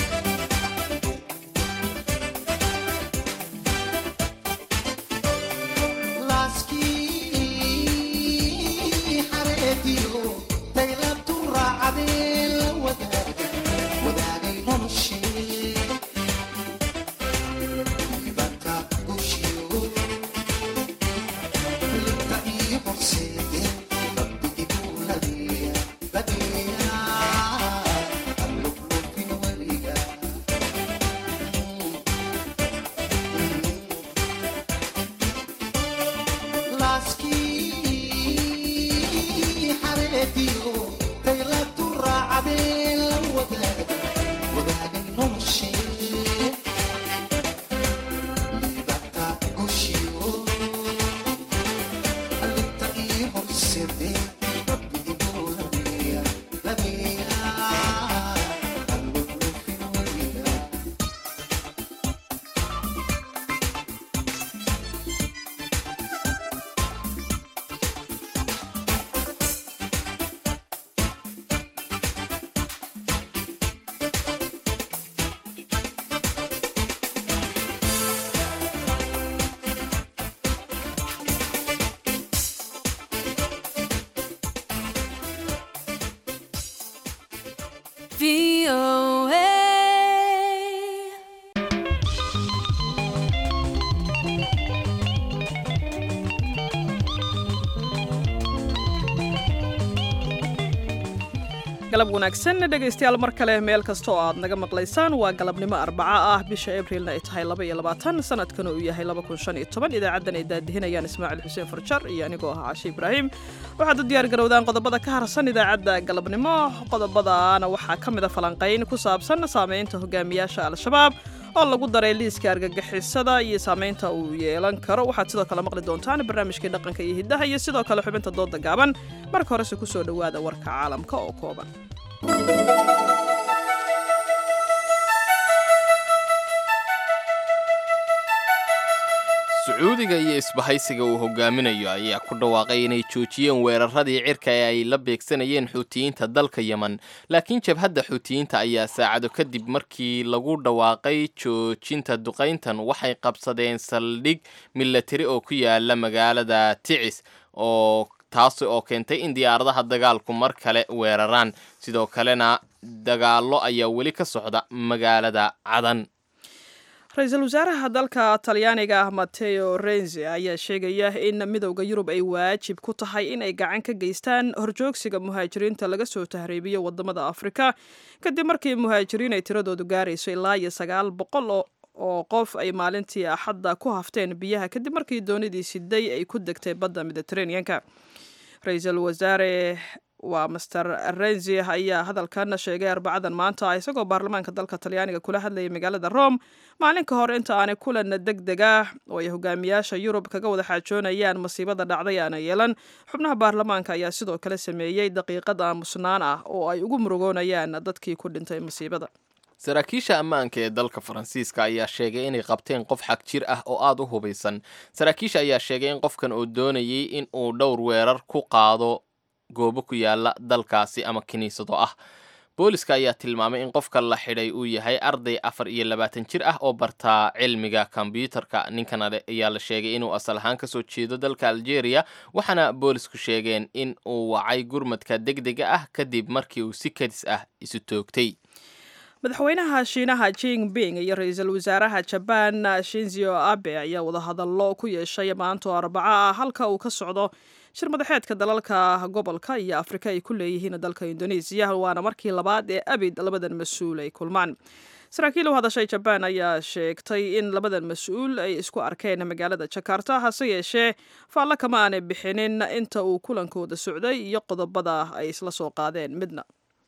laaskii xareediyo daylabtu raacadee la wadaagay wadaagay noloshee ibanta gushiyo libta iyo horseede rabbi igu ladeeya ladeeya allublufin weliga laaskii xareediyo daylabtu raacadee la wadaagay wadaagay noloshee libata gushiyo alinta ii horsede rabbi igu ladeeya ladeeya allublufin weliga galab wanaagsan dhegaystayaal mar kale meel kasta oo aad naga maqlaysaan waa galabnimo arbaca ah bisha abriilna ay tahay laba iyo labaatan sanadkana uu yahay laba kun shan iyo toban idaacaddan ay daadihinayaan ismaaciil xuseen farjar iyo anigoo ah cashe ibraahim waxaad u diyaar garowdaan qodobada ka harsan idaacadda galabnimo qodobadaana waxaa ka mid a falanqayn ku saabsan saameynta hogaamiyaasha al-shabaab oo lagu daray liiska argagixisada iyo saameynta uu yeelan karo waxaad sidoo kale maqli doontaan barnaamijkii dhaqanka iyo hiddaha iyo sidoo kale xubinta dooda gaaban marka horese ku soo dhowaada warka caalamka oo kooban sacuudiga iyo isbahaysiga uu hogaaminayo ayaa ku dhawaaqay inay joojiyeen weeraradii cirka ee ay la beegsanayeen xuutiyiinta dalka yemen laakiin jabhadda xuutiyiinta ayaa saacado kadib markii lagu dhawaaqay joojinta duqayntan waxay qabsadeen saldhig milatari oo ku yaala magaalada ticis oo taasi oo keentay in diyaaradaha dagaalku mar kale weeraraan sidoo kalena dagaallo ayaa weli ka socda magaalada cadan ra-iisul wasaaraha dalka talyaaniga ah mateo renzi ayaa sheegaya in midowda yurub ay waajib ku tahay in ay gacan ka geystaan horjoogsiga muhaajiriinta laga soo tahriibiyo wadamada afrika kadib markii muhaajiriin ay tiradoodu gaarayso ilaa iyo sagaal boqol oo qof ay maalintii axadda ku hafteen biyaha kadib markii doonidii siday ay ku degtay badda mediteraneanka ra-iisul wasaare waa master renzi ayaa hadalkan sheegay arbacadan maanta isagoo baarlamaanka dalka talyaaniga kula hadlayay magaalada rome maalin ka hor inta aanay kulan deg deg ah oo ay hogaamiyaasha yurub kaga wada xaajoonayaan masiibada dhacday aana yeelan xubnaha baarlamaanka ayaa sidoo kale sameeyey daqiiqad aamusnaan ah oo ay ugu murugoonayaan dadkii ku dhintay masiibada saraakiisha ammaanka ee dalka faransiiska ayaa sheegay inay qabteen qof xag jir ah oo aada u hubaysan saraakiisha ayaa sheegay in qofkan uu doonayay in uu dhowr weerar ku qaado goobo ku yaala dalkaasi ama kiniisado ah booliska ayaa tilmaamay in qofka la xidhay uu yahay arday afar iyo labaatan jir ah oo bartaa cilmiga kombyuutarka ninkan ayaa la sheegay inuu asal ahaan kasoo jeedo dalka algeria waxaana boolisku sheegeen in uu wacay gurmadka deg dega ah kadib markii uu si kadis ah isu toogtay madaxweynaha shiinaha jing bing iyo ra-iisul wasaaraha jabaan shinzio abe ayaa wadahadallo ku yeeshay maanto arbaco ah halka uu ka socdo shir madaxeedka dalalka gobolka iyo afrika ay ku leeyihiin dalka indonesiya waana markii labaad ee abid labadan mas-uul ay kulmaan saraakiil u hadashay jabaan ayaa sheegtay in labadan mas-uul ay isku arkeen magaalada jakarta hase yeeshee faallo kama aanay bixinin inta uu kulankooda socday iyo qodobada ay isla soo qaadeen midna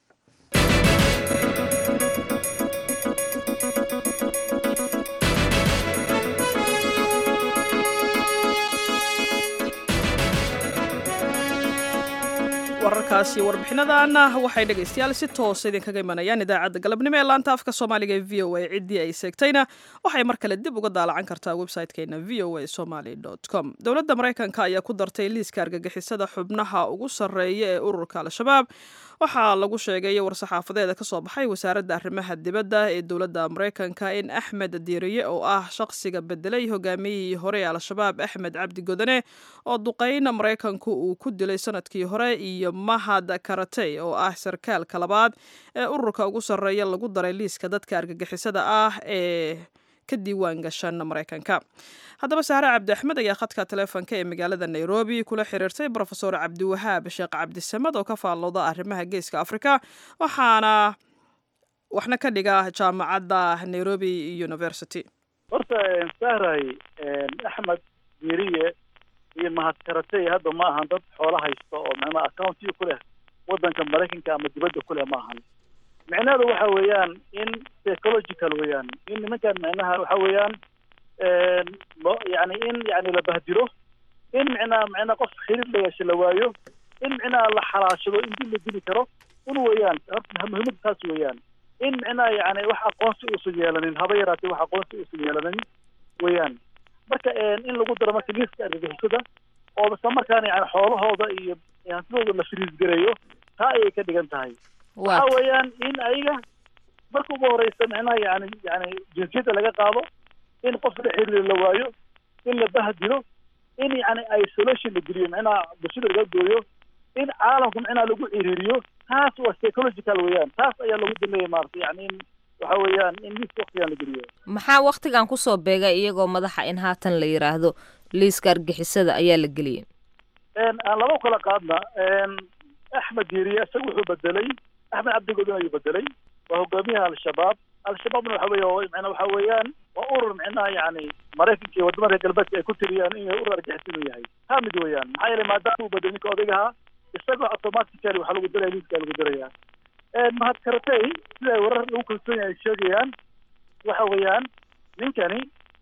wararkaasi warbixinadaana waxay dhegaystayaal si toosa idinkaga imanayaan idaacadda galabnimo ee laanta afka soomaaliga ee v o a ciddii ay seegtayna waxay mar kale dib uga daalacan kartaa website-keena v o a somaly com dowladda maraykanka ayaa ku dartay liiska argagixisada xubnaha ugu sarreeya ee ururka al-shabaab waxaa lagu sheegay war-saxaafadeeda ka soo baxay wasaaradda arrimaha dibadda ee dowladda maraykanka in axmed diiriye oo ah shaqsiga bedelay hogaamiyihii hore ee al-shabaab axmed cabdi godane oo duqeyn maraykanku uu ku dilay sanadkii hore iyo mahad karatey oo ah sarkaalka labaad ee ururka ugu sarreeya lagu daray liiska dadka argagixisada ah ee ka diiwaan gashan maraykanka haddaba sahre cabdi axmed ayaa khadka taleefonka ee magaalada nairobi kula xiriirtay brofesor cabdiwahaab sheekh cabdisamed oo ka faallooda arrimaha geeska africa waxaana waxna ka dhiga jaamacadda nairobi university horta sahray axmed diiriye iyo mahadkaratey hadda ma ahan dad xoolo haysta oo macnaha accountiga ku leh waddanka maraykanka ama dibadda ku leh ma ahan micnaheedu waxa weeyaan in psychological weeyaan in nimankan micnaha waxa weeyaan lo yani in yani la bahdilo in micnaha micnaha qof xiriir la yeesho la waayo in micnaha la xalaashado in dib la dili karo un weeyaan horta muhiimada taas weeyaan in micnaha yani wax aqoonsi uusan yeelanin haba yaraatee wax aqoonsi uusan yeelanin weeyaan marka in lagu daro marka liiska argagixisada oo isla markaana yani xoolahooda iyo hantidooda la firiisgareeyo taa ayay ka dhigan tahay waxa weeyaan in ayaga marka ugu horeysa micnaha yani yani jinsiyadda laga qaado in qof la xiriir la waayo in la bahdilo in yani isolation la geliyo micnaha bulshada laga gooyo in caalamku micnaha lagu ciriiriyo taas waa psychological weeyaan taas ayaa lagu dameeyey maarata yani in waxa weeyaan in liiska waktigan la geliyo maxaa waktigan kusoo beegay iyagoo madaxa in haatan la yidhaahdo liiska argixisada ayaa la geliyay aan laba kala qaadna axmed diiriye isaga wuxuu bedelay axmed cabdigodin ayuu bedelay waa hogaamiyaha al-shabaab al-shabaabna waxa weeye mna waxa weeyaan waa urur micnaha yani maraykanka iyo wadamada reer galbeedka ay ku tiriyaan inay urur argixis inuu yahay taa mid weeyaan maxaa yeelay maadaama uu bedelay ninka odaygaha isagoo automatically waxaa lagu diraya liiska lagu diraya mahad karatay sida ay warar lagu kalsoon yahay ay sheegayaan waxa weeyaan ninkani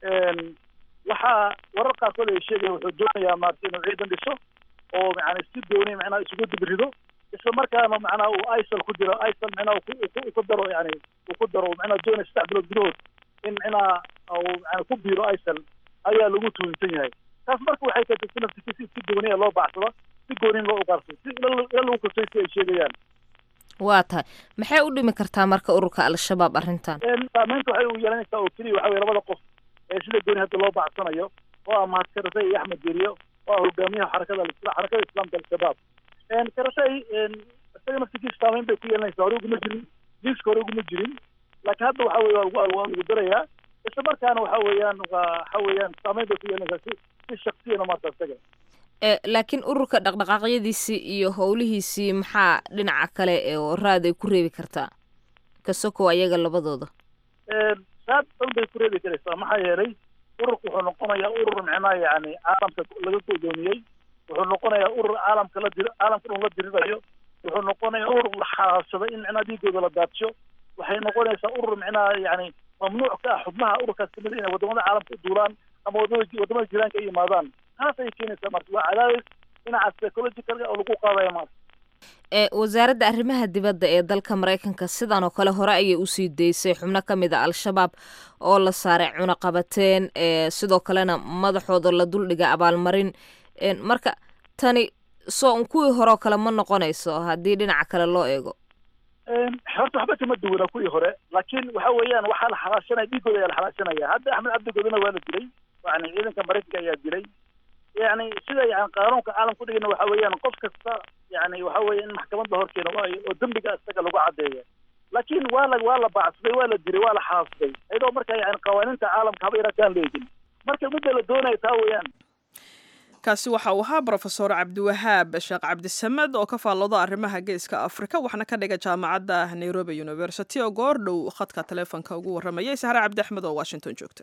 waxaa warar qaarkood ay sheegayaan wuxuu doonayaa maarata inuu ciidan dhiso oo yani si dooni macnaha isugu dibrido isla markaana macnaha uu isal ku jiro isal macnaha uu ku daro yani uu ku daro macnaha doonaya saddex bilood gudahood in macnaha uu yani ku biiro isal ayaa lagu tuunsan yahay taas marka waxay keentay si naftikiisi si gooniya loo bacsado si goonin loo uqaarsado si ila lagu kalsoy si ay sheegayaan waa tahay maxay u dhimi kartaa marka ururka al-shabaab arrintan saameynta waxay u yeelanaysaa oo keliya waxa weye labada qof ee sida gooni hadda loo bacsanayo oo ah mahad karatay iyo axmed deriyo oo ah hogaamiyaha xarakada xarakada islaamka al-shabaab karatay isaga naftigiisa saameyn bay ku yeelanaysaa hore uguma jirin liiska hore uguma jirin laakiin hadda waxa weye waa waa lagu darayaa isla markaana waxa weeyaan waxa weeyaan saameyn bay ku yeelanaysaa si si shaksiyana maarta isaga laakiin ururka dhaqdhaqaaqyadiisii iyo howlihiisii maxaa dhinaca kale oo raad ay ku reebi kartaa kasokow ayaga labadooda saad dhan bay ku reebi karaysaa maxaa yeelay ururku wuxuu noqonayaa urur micnaha yani caalamka laga godoomiyey wuxuu noqonayaa urur caalamka la dir caalamka dhan la dirirayo wuxuu noqonayaa urur la xaashaday in micnaha dhiigooda la daadsho waxay noqonaysaa urur micnaha yani mamnuuc ka ah xubnaha ururkaas kamid inay wadamada caalamka u duulaan ama wadamada wadamada jiraanka ay yimaadaan taas ayay keenaysaa marka waa cadaadis dhinaca psychological oo lagu qaadaya maarka ee wasaaradda arrimaha dibadda ee dalka maraykanka sidan oo kale hore ayay usii daysay xubno ka mid a al-shabaab oo la saaray cunaqabateen ee sidoo kalena madaxooda la duldhiga abaalmarin marka tani soo kuwii hore oo kale ma noqonayso haddii dhinaca kale loo eego horta waxba kama duwana kuwii hore laakiin waxa weeyaan waxaa la xalaashanaya dhiigooda ayaa la xalaashanaya hadda axmed cabdigoodina waa la dilay yani ciidanka maraykanka ayaa dilay yani sida yani qaanuunka caalamka udhigana waxa weeyaan qof kasta yani waxa weeye in maxkamad la horkeeno waayo oo dembiga isaga lagu caddeeya laakiin waa la waa la bacsaday waa la dilay waa la xaasday iyadoo marka yani qawaaniinta caalamka haba yarataan leegin marka midda la doonaya taa weeyaan kaasi waxa uu ahaa brofesor cabdiwahaab sheekh cabdisamed oo ka faallooda arrimaha geeska afrika waxna ka dhiga jaamacadda nairobi university oo goor dhow khadka taleefonka ugu warramayay sahre cabdi axmed oo washington joogta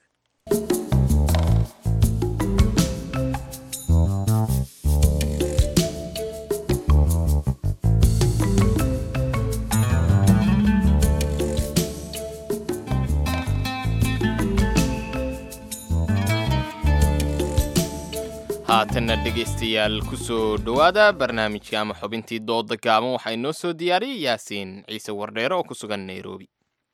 haatanna dhegaystayaal ku soo dhowaada barnaamijka ama xubintii dooda gaaban waxaa inoo soo diyaariyey yaasiin ciise wardheere oo ku sugan nairobi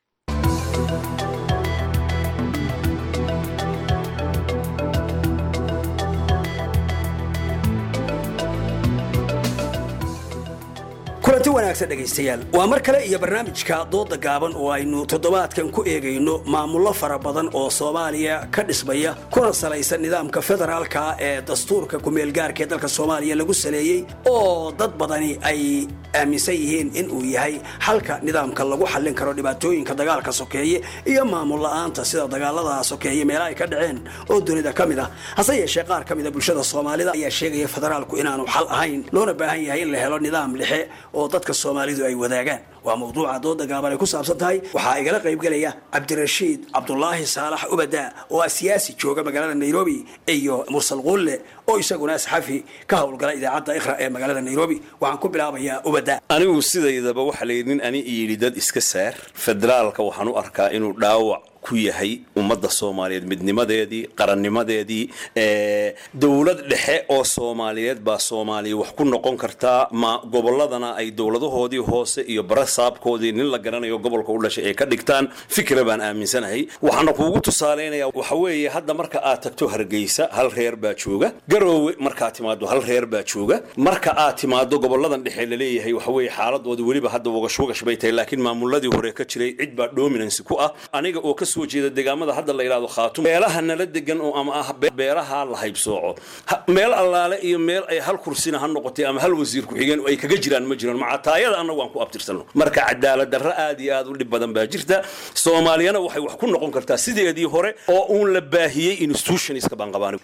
kulanti wanaagsan dhegaystayaal waa mar kale iyo barnaamijka dooda gaaban oo aynu toddobaadkan ku eegayno maamullo fara badan oo soomaaliya ka dhismaya kuna salaysan nidaamka federaalka ee dastuurka kumeelgaarka ee dalka soomaaliya lagu saleeyey oo dad badani ay aaminsan yihiin in uu yahay xalka nidaamka lagu xallin karo dhibaatooyinka dagaalka sokeeye iyo maamul la'aanta sida dagaalada sokeeye meelaha ay ka dhaceen oo dunida ka mid ah hase yeeshee qaar ka mida bulshada soomaalida ayaa sheegaya federaalku inaanu xal ahayn loona baahan yahay in la helo nidaam lixe oo dadka soomaalidu ay wadaagaan waa mawduuca dooda gaaban ay ku saabsan tahay waxaa igala qaybgelaya cabdirashiid cabdulaahi saalax ubada oo ah siyaasi jooga magaalada nairobi iyo mursal quulle oo isaguna saxafi ka howlgala idaacadda ikhra ee magaalada nairobi waxaan ku bilaabayaa ubada anigu sidaydaba waxa la yidhi nin ani iyidhi dad iska saar federaalka waxaan u arkaa inuu dhaawac ku yahay ummadda soomaaliyeed midnimadeedii qarannimadeedii dowlad dhexe oo soomaaliyeed baa soomaaliya wax ku noqon kartaa ma gobolladana ay dowladahoodii hoose iyo barasaabkoodii nin la garanayo gobolka u dhashay ay ka dhigtaan fikra baan aaminsanahay waxaana kuugu tusaalaynaya waxa weeye hadda marka aad tagto hargeysa hal reer baa jooga garoowe markaad timaado hal reer baa jooga marka aad timaado goboladan dhexe laleeyahay waxa weeye xaaladoodii weliba hadda wagash wagash bay tahay laakiin maamuladii hore ka jiray cid baa dominancy ku ah aniga oo ka soo jeeda deegaamada hadda la yidhahdo khaatum meelaha nala degan oo ama ah be- beeraha la haybsooco Ha- meel allaale iyo meel ay hal kursina ha noqotay ama hal wasiir ku-xigeen oo ay kaga jiraan ma jiraan macataayada annagu aan ku abtirsano marka cadaalad darro aad iyo aad u dhib badan baa jirta soomaaliyana waxay wax ku noqon kartaa sideedii hore oo uun la baahiyey institutionska baan qabaan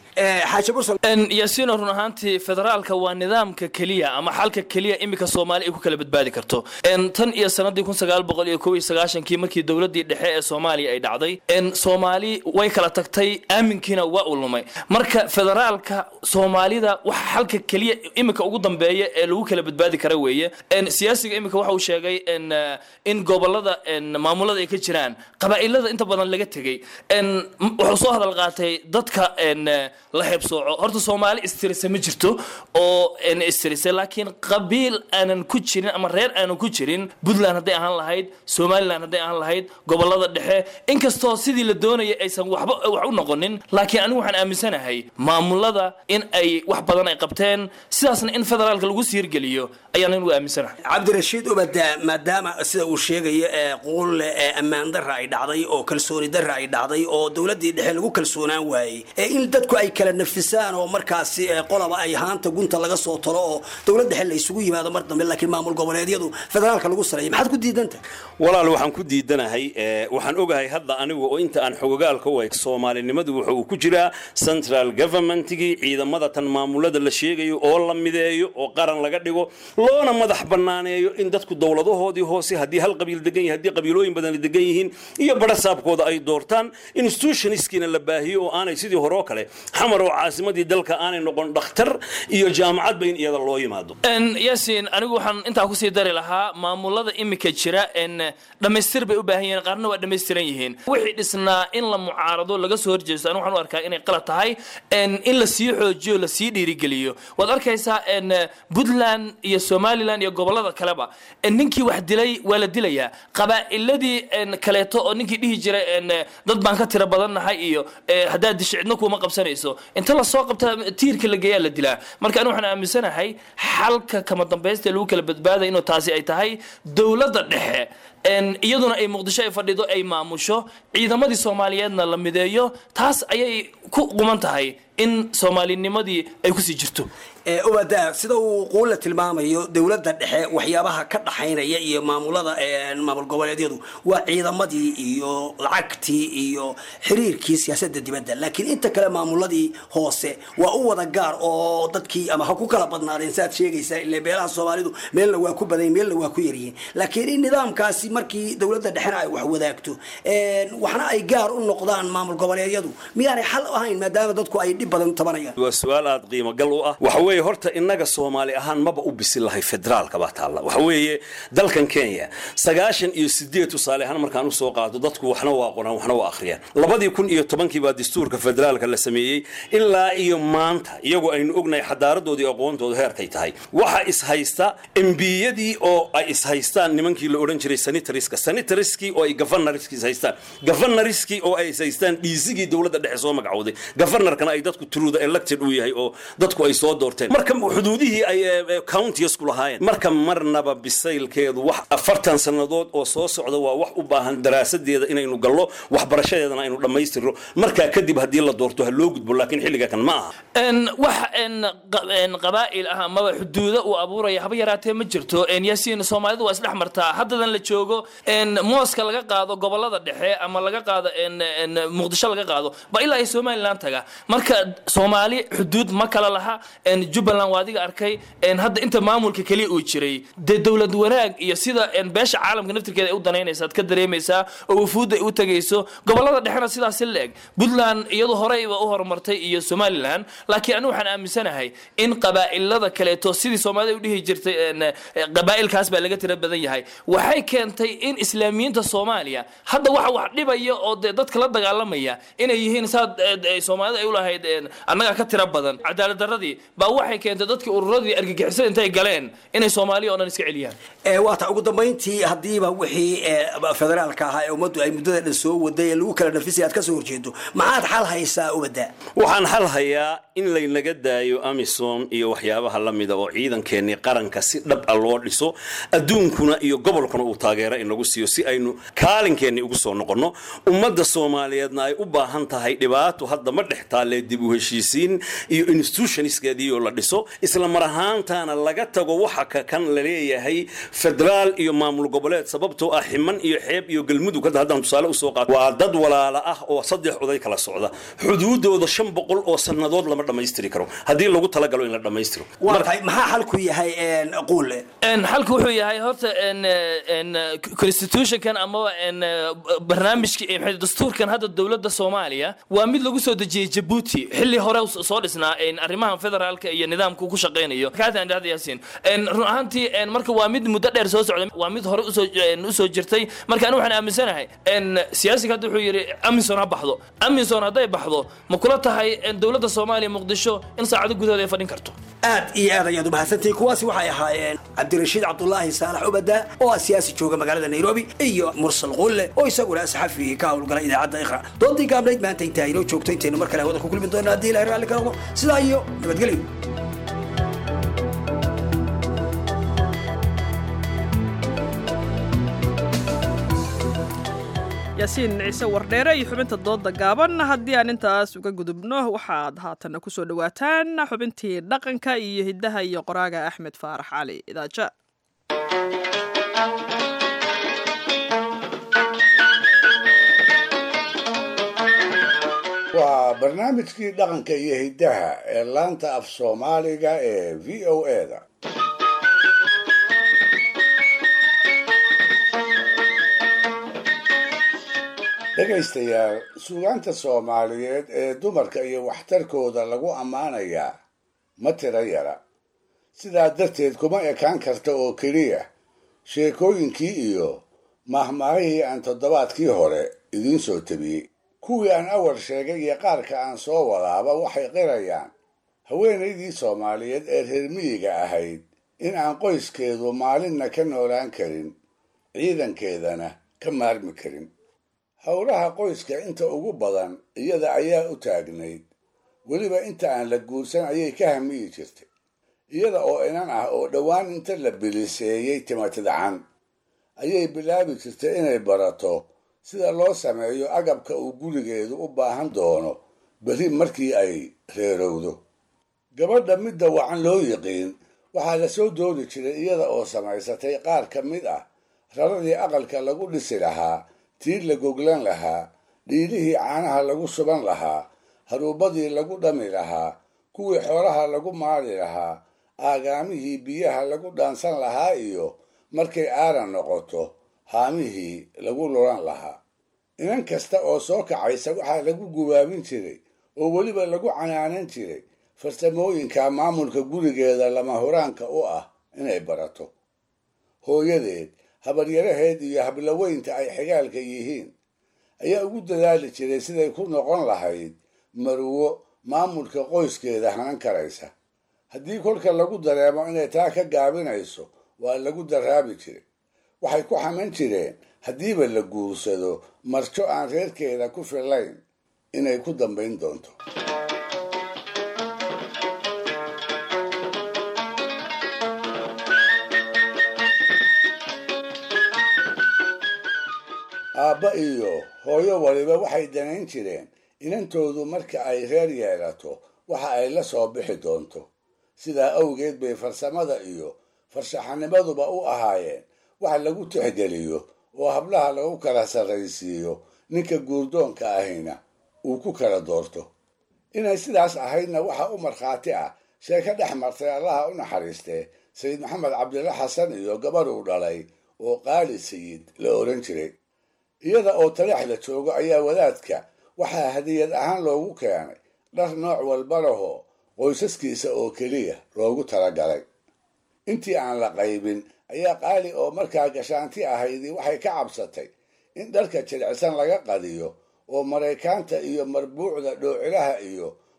yaasiino run ahaantii federaalka waa nidaamka keliya ama xalka keliya iminka soomaali ay ku kala badbaadi karto En, tan iyo sanadii kun sagaal boqol iyo kow iyo sagaashankii markii dowladii dhexe ee soomaaliya ay dhacday En, soomaali way kala tagtay aaminkiina waa u lumay marka federaalka soomaalida waxa xalka keliya iminka ugu dambeeya ee lagu kala badbaadi kara weeye En, siyaasiga iminka waxa uu sheegay en, eh, in gobolada en, maamulada ay ka jiraan qabaa'ilada inta badan laga tegey En, m- wuxuu soo hadal qaatay dadka en, eh, la heebsooco horta soomaali istirisa ma jirto oo en, istirisa laakiin qabiil aanan ku jirin ama reer aanan ku jirin puntland hadday ahaan lahayd somaliland hadday ahaan lahayd gobolada dhexe inkastoo sidii la doonayay aysan waxba wax u noqonin laakiin anigu waxaan aaminsanahay maamulada in ay wax badan ay qabteen sidaasna in federaalka lagu siirgeliyo ayaan anigu aaminsanahay cabdirashiid ubada maadaama sida uu sheegayo ee quulle ee ammaan darra ay dhacday oo kalsooni darra ay dhacday oo dowladdii dhexe lagu kalsoonaan waayey ee in dadku ay kala nafisaan oo markaasi ee qolaba ay haanta gunta laga soo talo oo dowlad dhexe la isugu yimaado mar dambe laakiin maamul goboleedyadu federaalka lagu sareeyo maxaad ku diidantahay walaal waxaan ku diidanahay eh, waxaan ogahay hadda anigu oo inta aan xogogaalka u hay soomaalinimadu wuxa uu ku jiraa central governmentigii ciidamada tan maamulada la sheegayo oo la mideeyo oo qaran laga dhigo loona madax banaaneeyo in dadku dowladahoodii hoose haddii hal qabiil degan yahay haddii qabiilooyin badan degan yihiin iyo barasaabkooda ay doortaan institutionskiina la baahiyo oo aanay sidii hore oo kale xamar oo caasimadii dalka aanay noqon dhakhtar iyo jaamacadba in iyada loo yimaado En, yasin anigu waxaan intaa kusii dari lahaa maamulada imika jira en dhammaystir bay u baahan yihiin qaarna waa dhammaystiran yihiin wixii dhisnaa in la mucaarado laga soo horjeesto anigu waxaan u arkaa inay qalad tahay en in la sii xoojiyo la sii dhiirigeliyo waad arkaysaa en puntland iyo somaliland iyo gobolada kaleba en ninkii wax dilay waa la dilayaa qabaa'iladii en kaleeto oo ninkii dhihi jiray en dad baan ka tira badannahay iyo eh, haddaad disho cidna kuuma qabsanayso inta lasoo qabta tiirka la geeyaa la dilaa marka anigu waxaan aaminsanahay xalka kama dambaysta ee lagu kala badbaaday inuu taasi ay tahay dowladda dhexe en iyaduna ay muqdisho ay fadhido ay maamusho ciidamadii soomaaliyeedna la mideeyo taas ayay ku quman tahay in soomaalinimadii ay kusii jirto ee ubada sida uu quulle tilmaamayo dowladda dhexe waxyaabaha ka dhaxaynaya iyo maamulada ee maamul goboleedyadu waa ciidamadii iyo lacagtii iyo xiriirkii siyaasadda dibadda laakiin inta kale maamuladii hoose waa u wada gaar oo dadkii ama ha ku kala badnaadeen saad sheegaysaa ile beelaha soomaalidu meelna waa ku badan meelna waa ku yaryihiin laakiin in nidaamkaasi markii dowladda dhexena ay wax wadaagto een, waxna ay gaar u noqdaan maamul goboleedyadu miyaanay xal u ahayn maadaama dadku ay dhib badan tabanayaan waa su-aal aad qiimo gal u ah waxa weeye horta innaga soomaali ahaan maba u bisin lahay federaalka baa taalla waxa weeye dalkan kenya sagaashan iyo sideed tusaale ahaan markaan usoo qaato dadku waxna waa qoraan waxna waa akhriyaan labadii kun iyo tobankii baa dastuurka federaalka la sameeyey ilaa iyo maanta iyagoo aynu ognahay xadaaradoodii aqoontooda heerkay tahay waxa ishaysta embiyadii oo ay ishaystaan nimankii la odhan jiray sanitariska sanitariskii oo ay governorskii ishaystaan governorskii oo ay ishaystaan dhiisigii dowladda dhexe soo magacowday governorkana ay dadku through the elected u yahay oo dadku ay soo doorteen marka xuduudihii ay countiesku lahaayeen marka marnaba bisaylkeedu wax afartan sannadood oo soo socda waa wax u baahan daraasadeeda inaynu gallo waxbarashadeedana aynu dhammaystirno markaa kadib haddii la doorto ha loo gudbo laakiin xilliga kan ma aha En, wax en, qa- en, qabaa'il ah amaba xuduudo uu abuuraya haba yaraatee ma jirto En, yaasiin soomaalidu waa isdhex martaa haddadan la joogo en, mooska laga qaado gobolada dhexe ama laga qaado en, en, muqdisho laga qaado ba ilaa ay somaliland taga marka soomaali xuduud ma kala laha en, jubbaland waa adiga arkay en, hadda inta maamulka keliya uu jiray dee dowlad wanaag iyo sida en, beesha caalamka naftirkeeda ay u danaynaysa aad ka dareemaysaa oo wufuudda ay u tegayso gobolada dhexena sidaasi la-eg puntland iyadu horeyba u horumartay iyo somaliland laakiin anigu waxaan aaminsanahay in qabaa'ilada kaleeto sidii soomaalida u dhihi jirtay en, eh, qabaa'ilkaas baa laga tira badan yahay waxay keentay in islaamiyiinta soomaaliya hadda waxa wax dhibaya oo dee dadka la dagaalamaya inay yihiin saad eh, eh, soomaalida ay u lahayd annagaa ka tira badan cadaalad darradii baa waxay keentay dadkii ururadii argagixisada intay galeen inay soomaaliya oo dhan iska celiyaan waata ugu dambayntii haddiiba wixii federaalka ahaa ee ummaddu ay muddada dhan soo waday ee lagu kala nafisay aad ka soo horjeedo maxaad xal haysaa ubada waxaan xal hayaa in laynaga daayo amisom iyo waxyaabaha la mida oo ciidankeenii qaranka si dhab a loo dhiso adduunkuna iyo gobolkuna uu taageero inagu siiyo si aynu kaalinkeenni ugu soo noqonno ummadda soomaaliyeedna ay u baahan tahay dhibaato hadda ma dhex taalee dib u heshiisiin iyo institutionskeedii oo la dhiso isla mar ahaantaana laga tago waxa ka kan la leeyahay federaal iyo maamul goboleed sababtoo ah ximan iyo xeeb iyo galmudug hadda haddaan tusaale usoo qaato waa dad walaala ah oo saddex oday kala socda xuduudooda shan boqol oo sannadood lama dhammaystiri karo haddii lagu talagalo in la dhammaystiro waatahay maxaa xalku yahay quule xalku wuxuu yahay horta constitutionkan amaba barnaamijka dastuurkan hadda dowladda soomaaliya waa mid lagu soo dejiyey jabuuti xilli hore soo dhisnaa arrimahan federaalka iyo nidaamka ku shaqaynayo yaasiin run ahaantii marka waa mid muddo dheer soo socda waa mid hore usoo jirtay marka anigu waxaan aaminsanahay siyaasiga hadda wuxuu yidhi aminson ha baxdo aminson hadday baxdo ma kula tahay dowladda soomaaliya muqdisho in saacado gudahood ay fadhin karto aad iyo aad ayaad u mahadsantihiin kuwaasi waxay ahaayeen cabdirashiid cabdulaahi saalax ubada oo ah siyaasi jooga magaalada nairobi iyo mursal quulle oo isaguna saxafi ka howlgala idaacadda iqra doodii gaabnayd maanta intaa inoo joogto intaynu mar kale hawada ku kulmi doona haddii ilahay raalli ka noqdo sidaa iyo nabadgelyo yaasiin ciise wardheere iyo xubinta dooda gaaban haddii aan intaas uga gudubno waxaad haatana kusoo dhawaataan xubintii dhaqanka iyo hiddaha iyo qoraaga axmed faarax cali idaaja waa barnaamijkii dhaqanka iyo hiddaha ee laanta af soomaaliga ee v o eda dhegaystayaal suugaanta soomaaliyeed ee dumarka iyo waxtarkooda lagu ammaanayaa ma tiro yara sidaa darteed kuma ekaan karta oo keliya sheekooyinkii iyo mahmaahihii aan toddobaadkii hore idiin soo tabiyey kuwii aan awal sheegay iyo qaarka aan soo wadaaba waxay qirayaan haweenaydii soomaaliyeed ee reer miyiga ahayd in aan qoyskeedu maalinna ka noolaan karin ciidankeedana ka maarmi karin howlaha qoyska inta ugu badan iyada ayaa u taagnayd weliba inta aan la guursan ayay ka hamiyi jirtay iyada oo inan ah oo dhowaan inta la biliseeyey timatidcan ayay bilaabi jirtay inay barato sida loo sameeyo agabka uu gurigeedu u baahan doono berri markii ay reerowdo gabadha midda wacan loo yiqiin waxaa la soo dooni jiray iyada oo samaysatay qaar ka mid ah raradii aqalka lagu dhisi lahaa tii la goglan lahaa dhiilihii caanaha lagu suban lahaa haruubadii lagu dhami lahaa kuwii xoolaha lagu maali lahaa aagaamihii biyaha lagu dhaansan lahaa iyo markay aaran noqoto haamihii lagu lulan lahaa inan kasta oo soo kacaysa waxaa lagu gubaabin jiray oo weliba lagu canaanan jiray farsamooyinka maamulka gurigeeda lama huraanka u ah inay barato hooyadeed habaryaraheed iyo hablaweynta ay xigaalka yihiin ayaa ugu dadaali jiray siday ku noqon lahayd marwo maamulka qoyskeeda hanan karaysa haddii kolka lagu dareemo inay taa ka gaabinayso waa lagu daraabi jiray waxay ku xaman jireen haddiiba la guursado marjo aan reerkeeda ku fillayn inay ku dambayn doonto aabba iyo hooyo waliba waxay danayn jireen inantoodu marka ay reer yeelato waxa ay la soo bixi doonto sidaa awgeed bay farsamada iyo farshaxanimaduba u ahaayeen wax lagu tixgeliyo oo hablaha lagu kala sarraysiiyo ninka guurdoonka ahina uu ku kala doorto inay sidaas ahaydna waxa u markhaati ah sheeko dhex martay allaha u naxariistee sayid maxamed cabdilla xasan iyo gabadh uu dhalay oo qaali sayid la odhan jiray iyada oo taleex la joogo ayaa wadaadka waxaa hadiyad ahaan loogu keenay dhar nooc walba lahoo qoysaskiisa oo keliya loogu talagalay intii aan la qaybin ayaa qaali oo markaa gashaanti ahaydii waxay ka cabsatay in dharka jilicsan laga qadiyo oo maraykaanta iyo marbuucda dhoocilaha iyo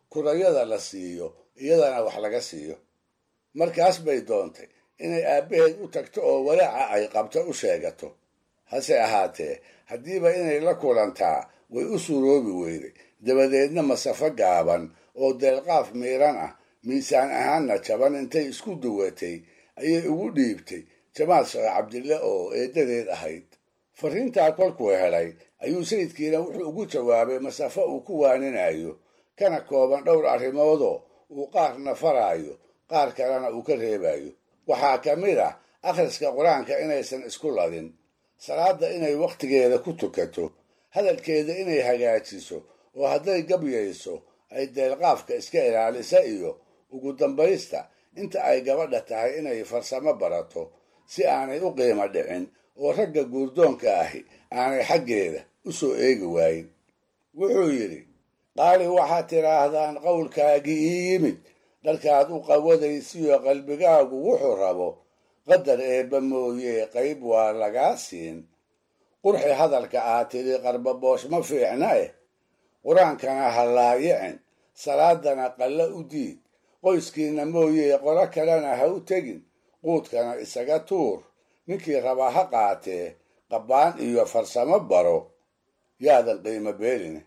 kurayada la siiyo iyadana wax laga siiyo markaas bay doontay inay aabbaheed u tagto oo walaaca ay qabto u sheegato hase ahaatee haddiiba inay la kulantaa way u suroobi weyday dabadeedna masafo gaaban oo deelqaaf miiran ah miisaan ahaanna jaban intay isku duwatay ayay ugu dhiibtay jamaal sheekh cabdille oo eeddadeed ahayd fariintaa kolkuu helay ayuu sayidkiina wuxuu ugu jawaabay masafo uu ku waaninayo kana kooban dhowr arrimoodoo uu qaarna faraayo qaar kalena uu ka reebayo waxaa ka mid ah akhriska qur-aanka inaysan isku ladin salaadda inay wakhtigeeda ku tukato hadalkeeda inay hagaajiso oo hadday gabyayso ay deelqaafka iska ilaalisa iyo ugu dambaysta inta ay gabadha tahay inay farsamo barato si aanay u qiimo dhicin oo ragga guurdoonka ahi aanay xaggeeda u soo eegi waayin wuxuu yidhi qaali waxaad tidhaahdaan qowlkaagii ii yimid dharkaad u qawadaysiyo qalbigaagu wuxuu rabo qadar eebba mooye qayb waa lagaa siin qurxi hadalka aad tidhi qarbaboosh ma fiicna eh qur-aankana ha laayicin salaadana qalla u diid qoyskiinna mooye qolo kalena ha u tegin quudkana isaga tuur ninkii rabaa ha qaatee qabbaan iyo farsamo baro yaadan qiimo beeline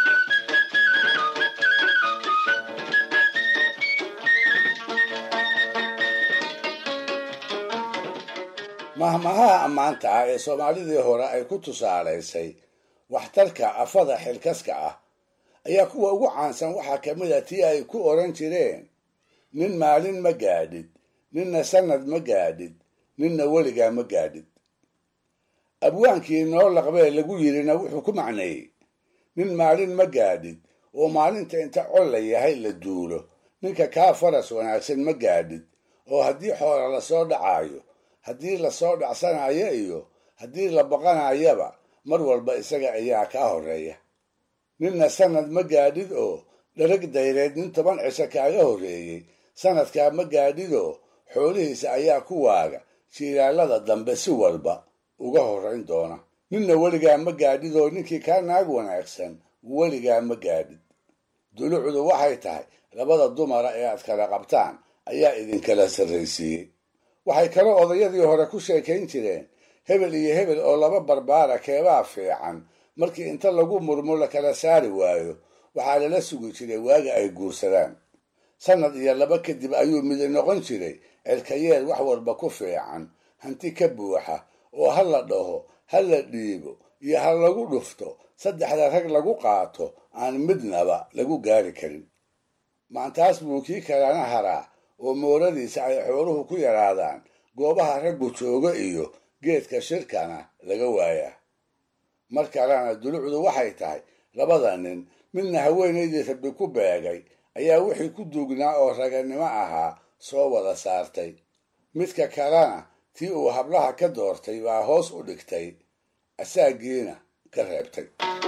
mahmahaha ammaanta ah ee soomaalidii hore ay ku tusaalaysay waxtarka afada xilkaska ah ayaa kuwa ugu caansan waxaa ka mid a tii ay ku odhan jireen nin maalin ma gaadhid ninna sannad ma gaadhid ninna weligaa ma gaadhid abwaankii noo laqbee lagu yidhina wuxuu ku macneeyey nin maalin ma gaadhid oo maalinta inta col la yahay la duulo ninka kaa faras wanaagsan ma gaadhid oo haddii xoola lasoo dhacaayo haddii lasoo dhacsanayo iyo haddii la baqanayaba mar walba isaga ayaa kaa horreeya ninna sannad ma gaadhid oo dharag dayreed nin toban cisho kaaga horreeyey sannadkaa ma gaadhid oo xoolihiisa ayaa ku waaga jiilaalada dambe si walba uga horrayn doona ninna weligaa ma gaadhid oo ninkii kaa naag wanaagsan weligaa ma gaadhid dulucdu waxay tahay labada dumara ee aad kala qabtaan ayaa idinkala sarraysiiyey waxay kaloo odayadii hore ku sheekayn jireen hebel iyo hebel oo laba barbaara keebaa fiican markii inta lagu murmo la kala saari waayo waxaa lala sugi jiray waaga ay guursadaan sannad iyo laba kadib ayuu midi noqon jiray celkayeel wax walba ku fiican hanti ka buuxa oo ha la dhaho ha la dhiibo iyo ha lagu dhufto saddexda rag lagu qaato aan midnaba lagu gaari karin maantaas buu kii kalena haraa oo mooradiisa ay xooluhu ku yaraadaan goobaha raggu jooga iyo geedka shirkana laga waayaa mar kalena dulucdu waxay tahay labada nin midna haweenaydii rabbi ku beegay ayaa wixii ku duugnaa oo raganimo ahaa soo wada saartay midka kalena tii uu hablaha ka doortay baa hoos u dhigtay asaagiina ka reebtay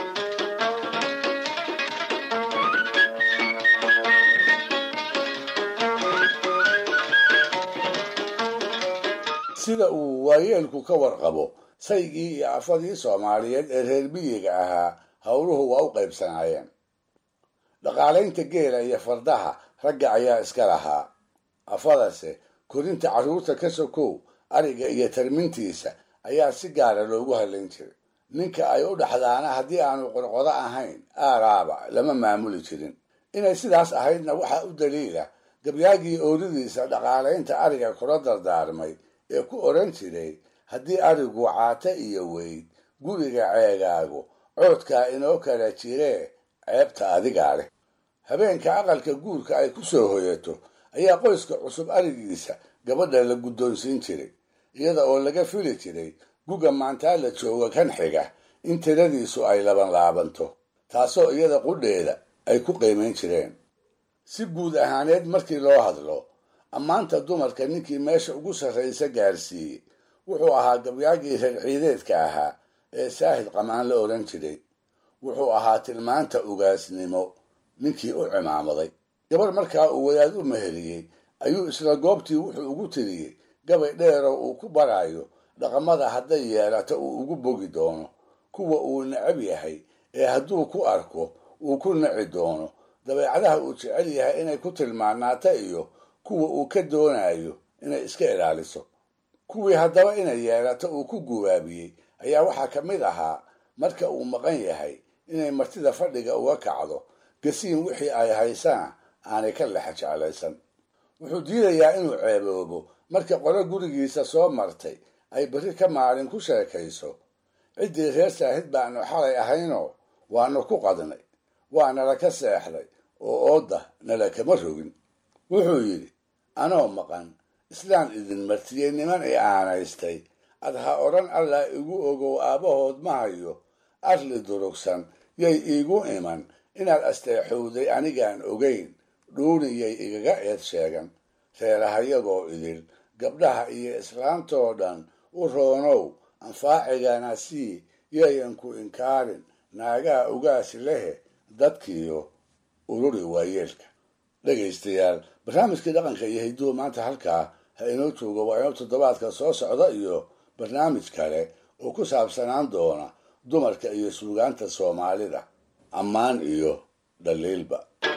sida uu waayeelku ka warqabo saygii iyo afadii soomaaliyeed ee reer miyiga ahaa howluhu waa u qaybsanaayeen dhaqaalaynta geela iyo fardaha ragga ayaa iska lahaa afadase korinta carruurta ka sokow ariga iyo tarmintiisa ayaa si gaara loogu hadlayn jiray ninka ay u dhaxdaana haddii aanu qorqodo ahayn aaraaba lama maamuli jirin inay sidaas ahaydna waxaa u daliila gabyaagii ooridiisa dhaqaalaynta ariga kula dardaarmay ee ku odhan jiray haddii arigu caata iyo weyd guriga ceegaagu coodkaa inoo kala jiree ceebta adigaa leh habeenka aqalka guurka ay ku soo hoyato ayaa qoyska cusub arigiisa gabadha la guddoonsiin jiray iyada oo laga fili jiray guga maantaa la jooga kan xiga in tiradiisu ay laban laabanto taasoo iyada qudheeda ay ku qiimayn jireen si guud ahaaneed markii loo hadlo ammaanta dumarka ninkii meesha ugu sarraysa gaarsiiyey wuxuu ahaa gabyaagii reer ciideedka ahaa ee saahid qamaan la odhan jiray wuxuu ahaa tilmaanta ugaasnimo ninkii u cimaamaday gabar markaa uu wadaad u meheriyey ayuu isla goobtii wuxuu ugu tiriyey gabay dheeroo uu ku barayo dhaqamada hadday yeelato uu ugu bogi doono kuwa uu necab yahay ee hadduu ku arko uu ku naci doono dabeecadaha uu jecel yahay inay ku tilmaanaata iyo kuwa uu ka doonayo inay iska ilaaliso kuwii haddaba inay yeelato uu ku gubaabiyey ayaa waxaa ka mid ahaa marka uu maqan yahay inay martida fadhiga uga kacdo gasiin wixii ay haysana aanay ka lexa jeclaysan wuxuu diidayaa inuu ceeboobo marka qolo gurigiisa soo martay ay berri ka maalin ku sheekayso ciddii reer saahid baanu xalay ahaynoo waanu ku qadnay waa nala ka seexday oo oodda nala kama rogin wuxuu yidhi anoo maqan islaan idin martiyey niman i aanaystay ad ha odhan allah igu ogow aabbahood ma hayo arli durugsan yay iigu iman inaad asteexowday anigaan ogayn dhuuniyay igaga eed sheegan reerahayagoo idil gabdhaha iyo islaantoo dhan u roonow anfaacigana sii yayan ku inkaarin naagaha ugaasi lehe dadkiiyo ururi waayeelka dhegaystayaal barnaamijkii dhaqanka iyo hidduhu maanta halkaa ha inoo joogo waa inoo toddobaadka soo socda iyo barnaamij kale oo ku saabsanaan doona dumarka iyo suugaanta soomaalida ammaan iyo dhaliilba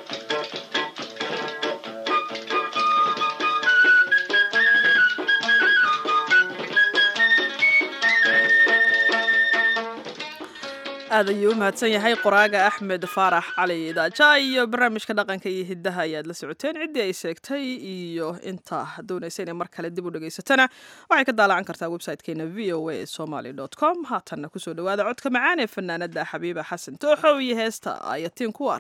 aad ayuu u mahadsan yahay qoraaga axmed faarax cali daaja iyo barnaamijka dhaqanka iyo hiddaha ayaad la socoteen ciddii ay sheegtay iyo inta doonaysa inay mar kale dib u dhegaysatana waxay ka daalacan kartaa website-keena v o a somaly com haatanna kusoo dhawaada codka macaan ee fanaanada xabiiba xasan tooxow iyo heesta ayatiin kuwar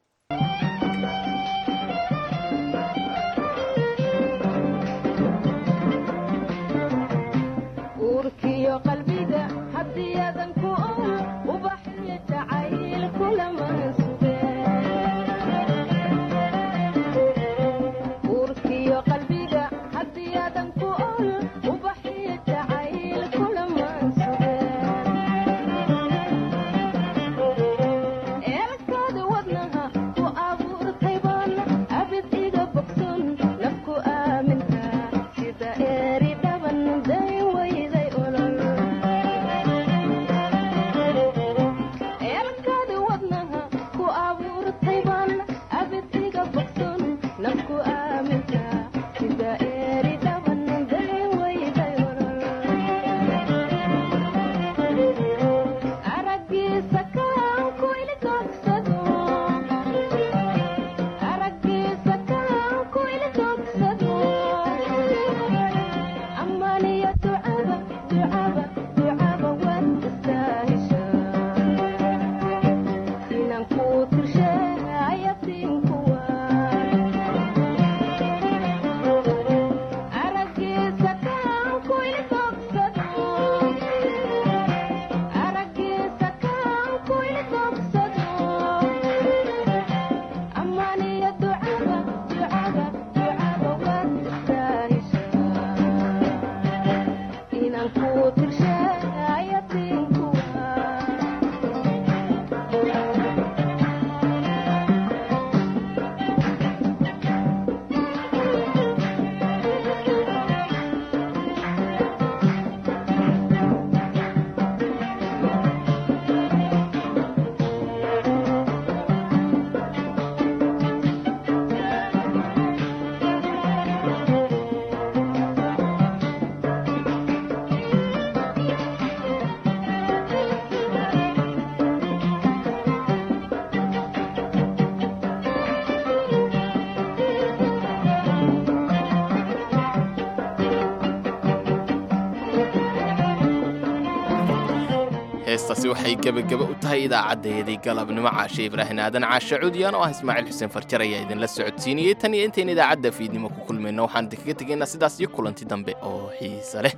heestaasi waxay gebageba u tahay idaacaddayadii galabnimo caashe ibraahin aadan caashe cudyaan oo ah ismaaciil xuseen farjar ayaa idinla socodsiinayey tan iyo intayn idaacadda fiidnimo ku kulmayno waxaan idinkaga tegaynaa sidaas iyo kulanti dambe oo xiise leh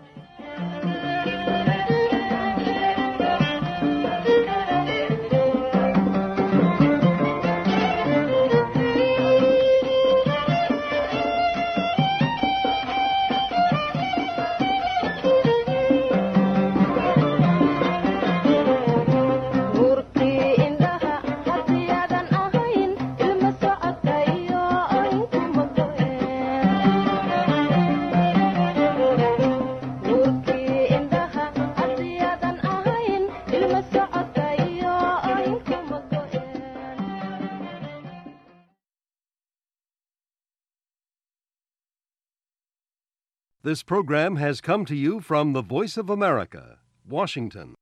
Thank you. This program has come to you from the Voice of America, Washington.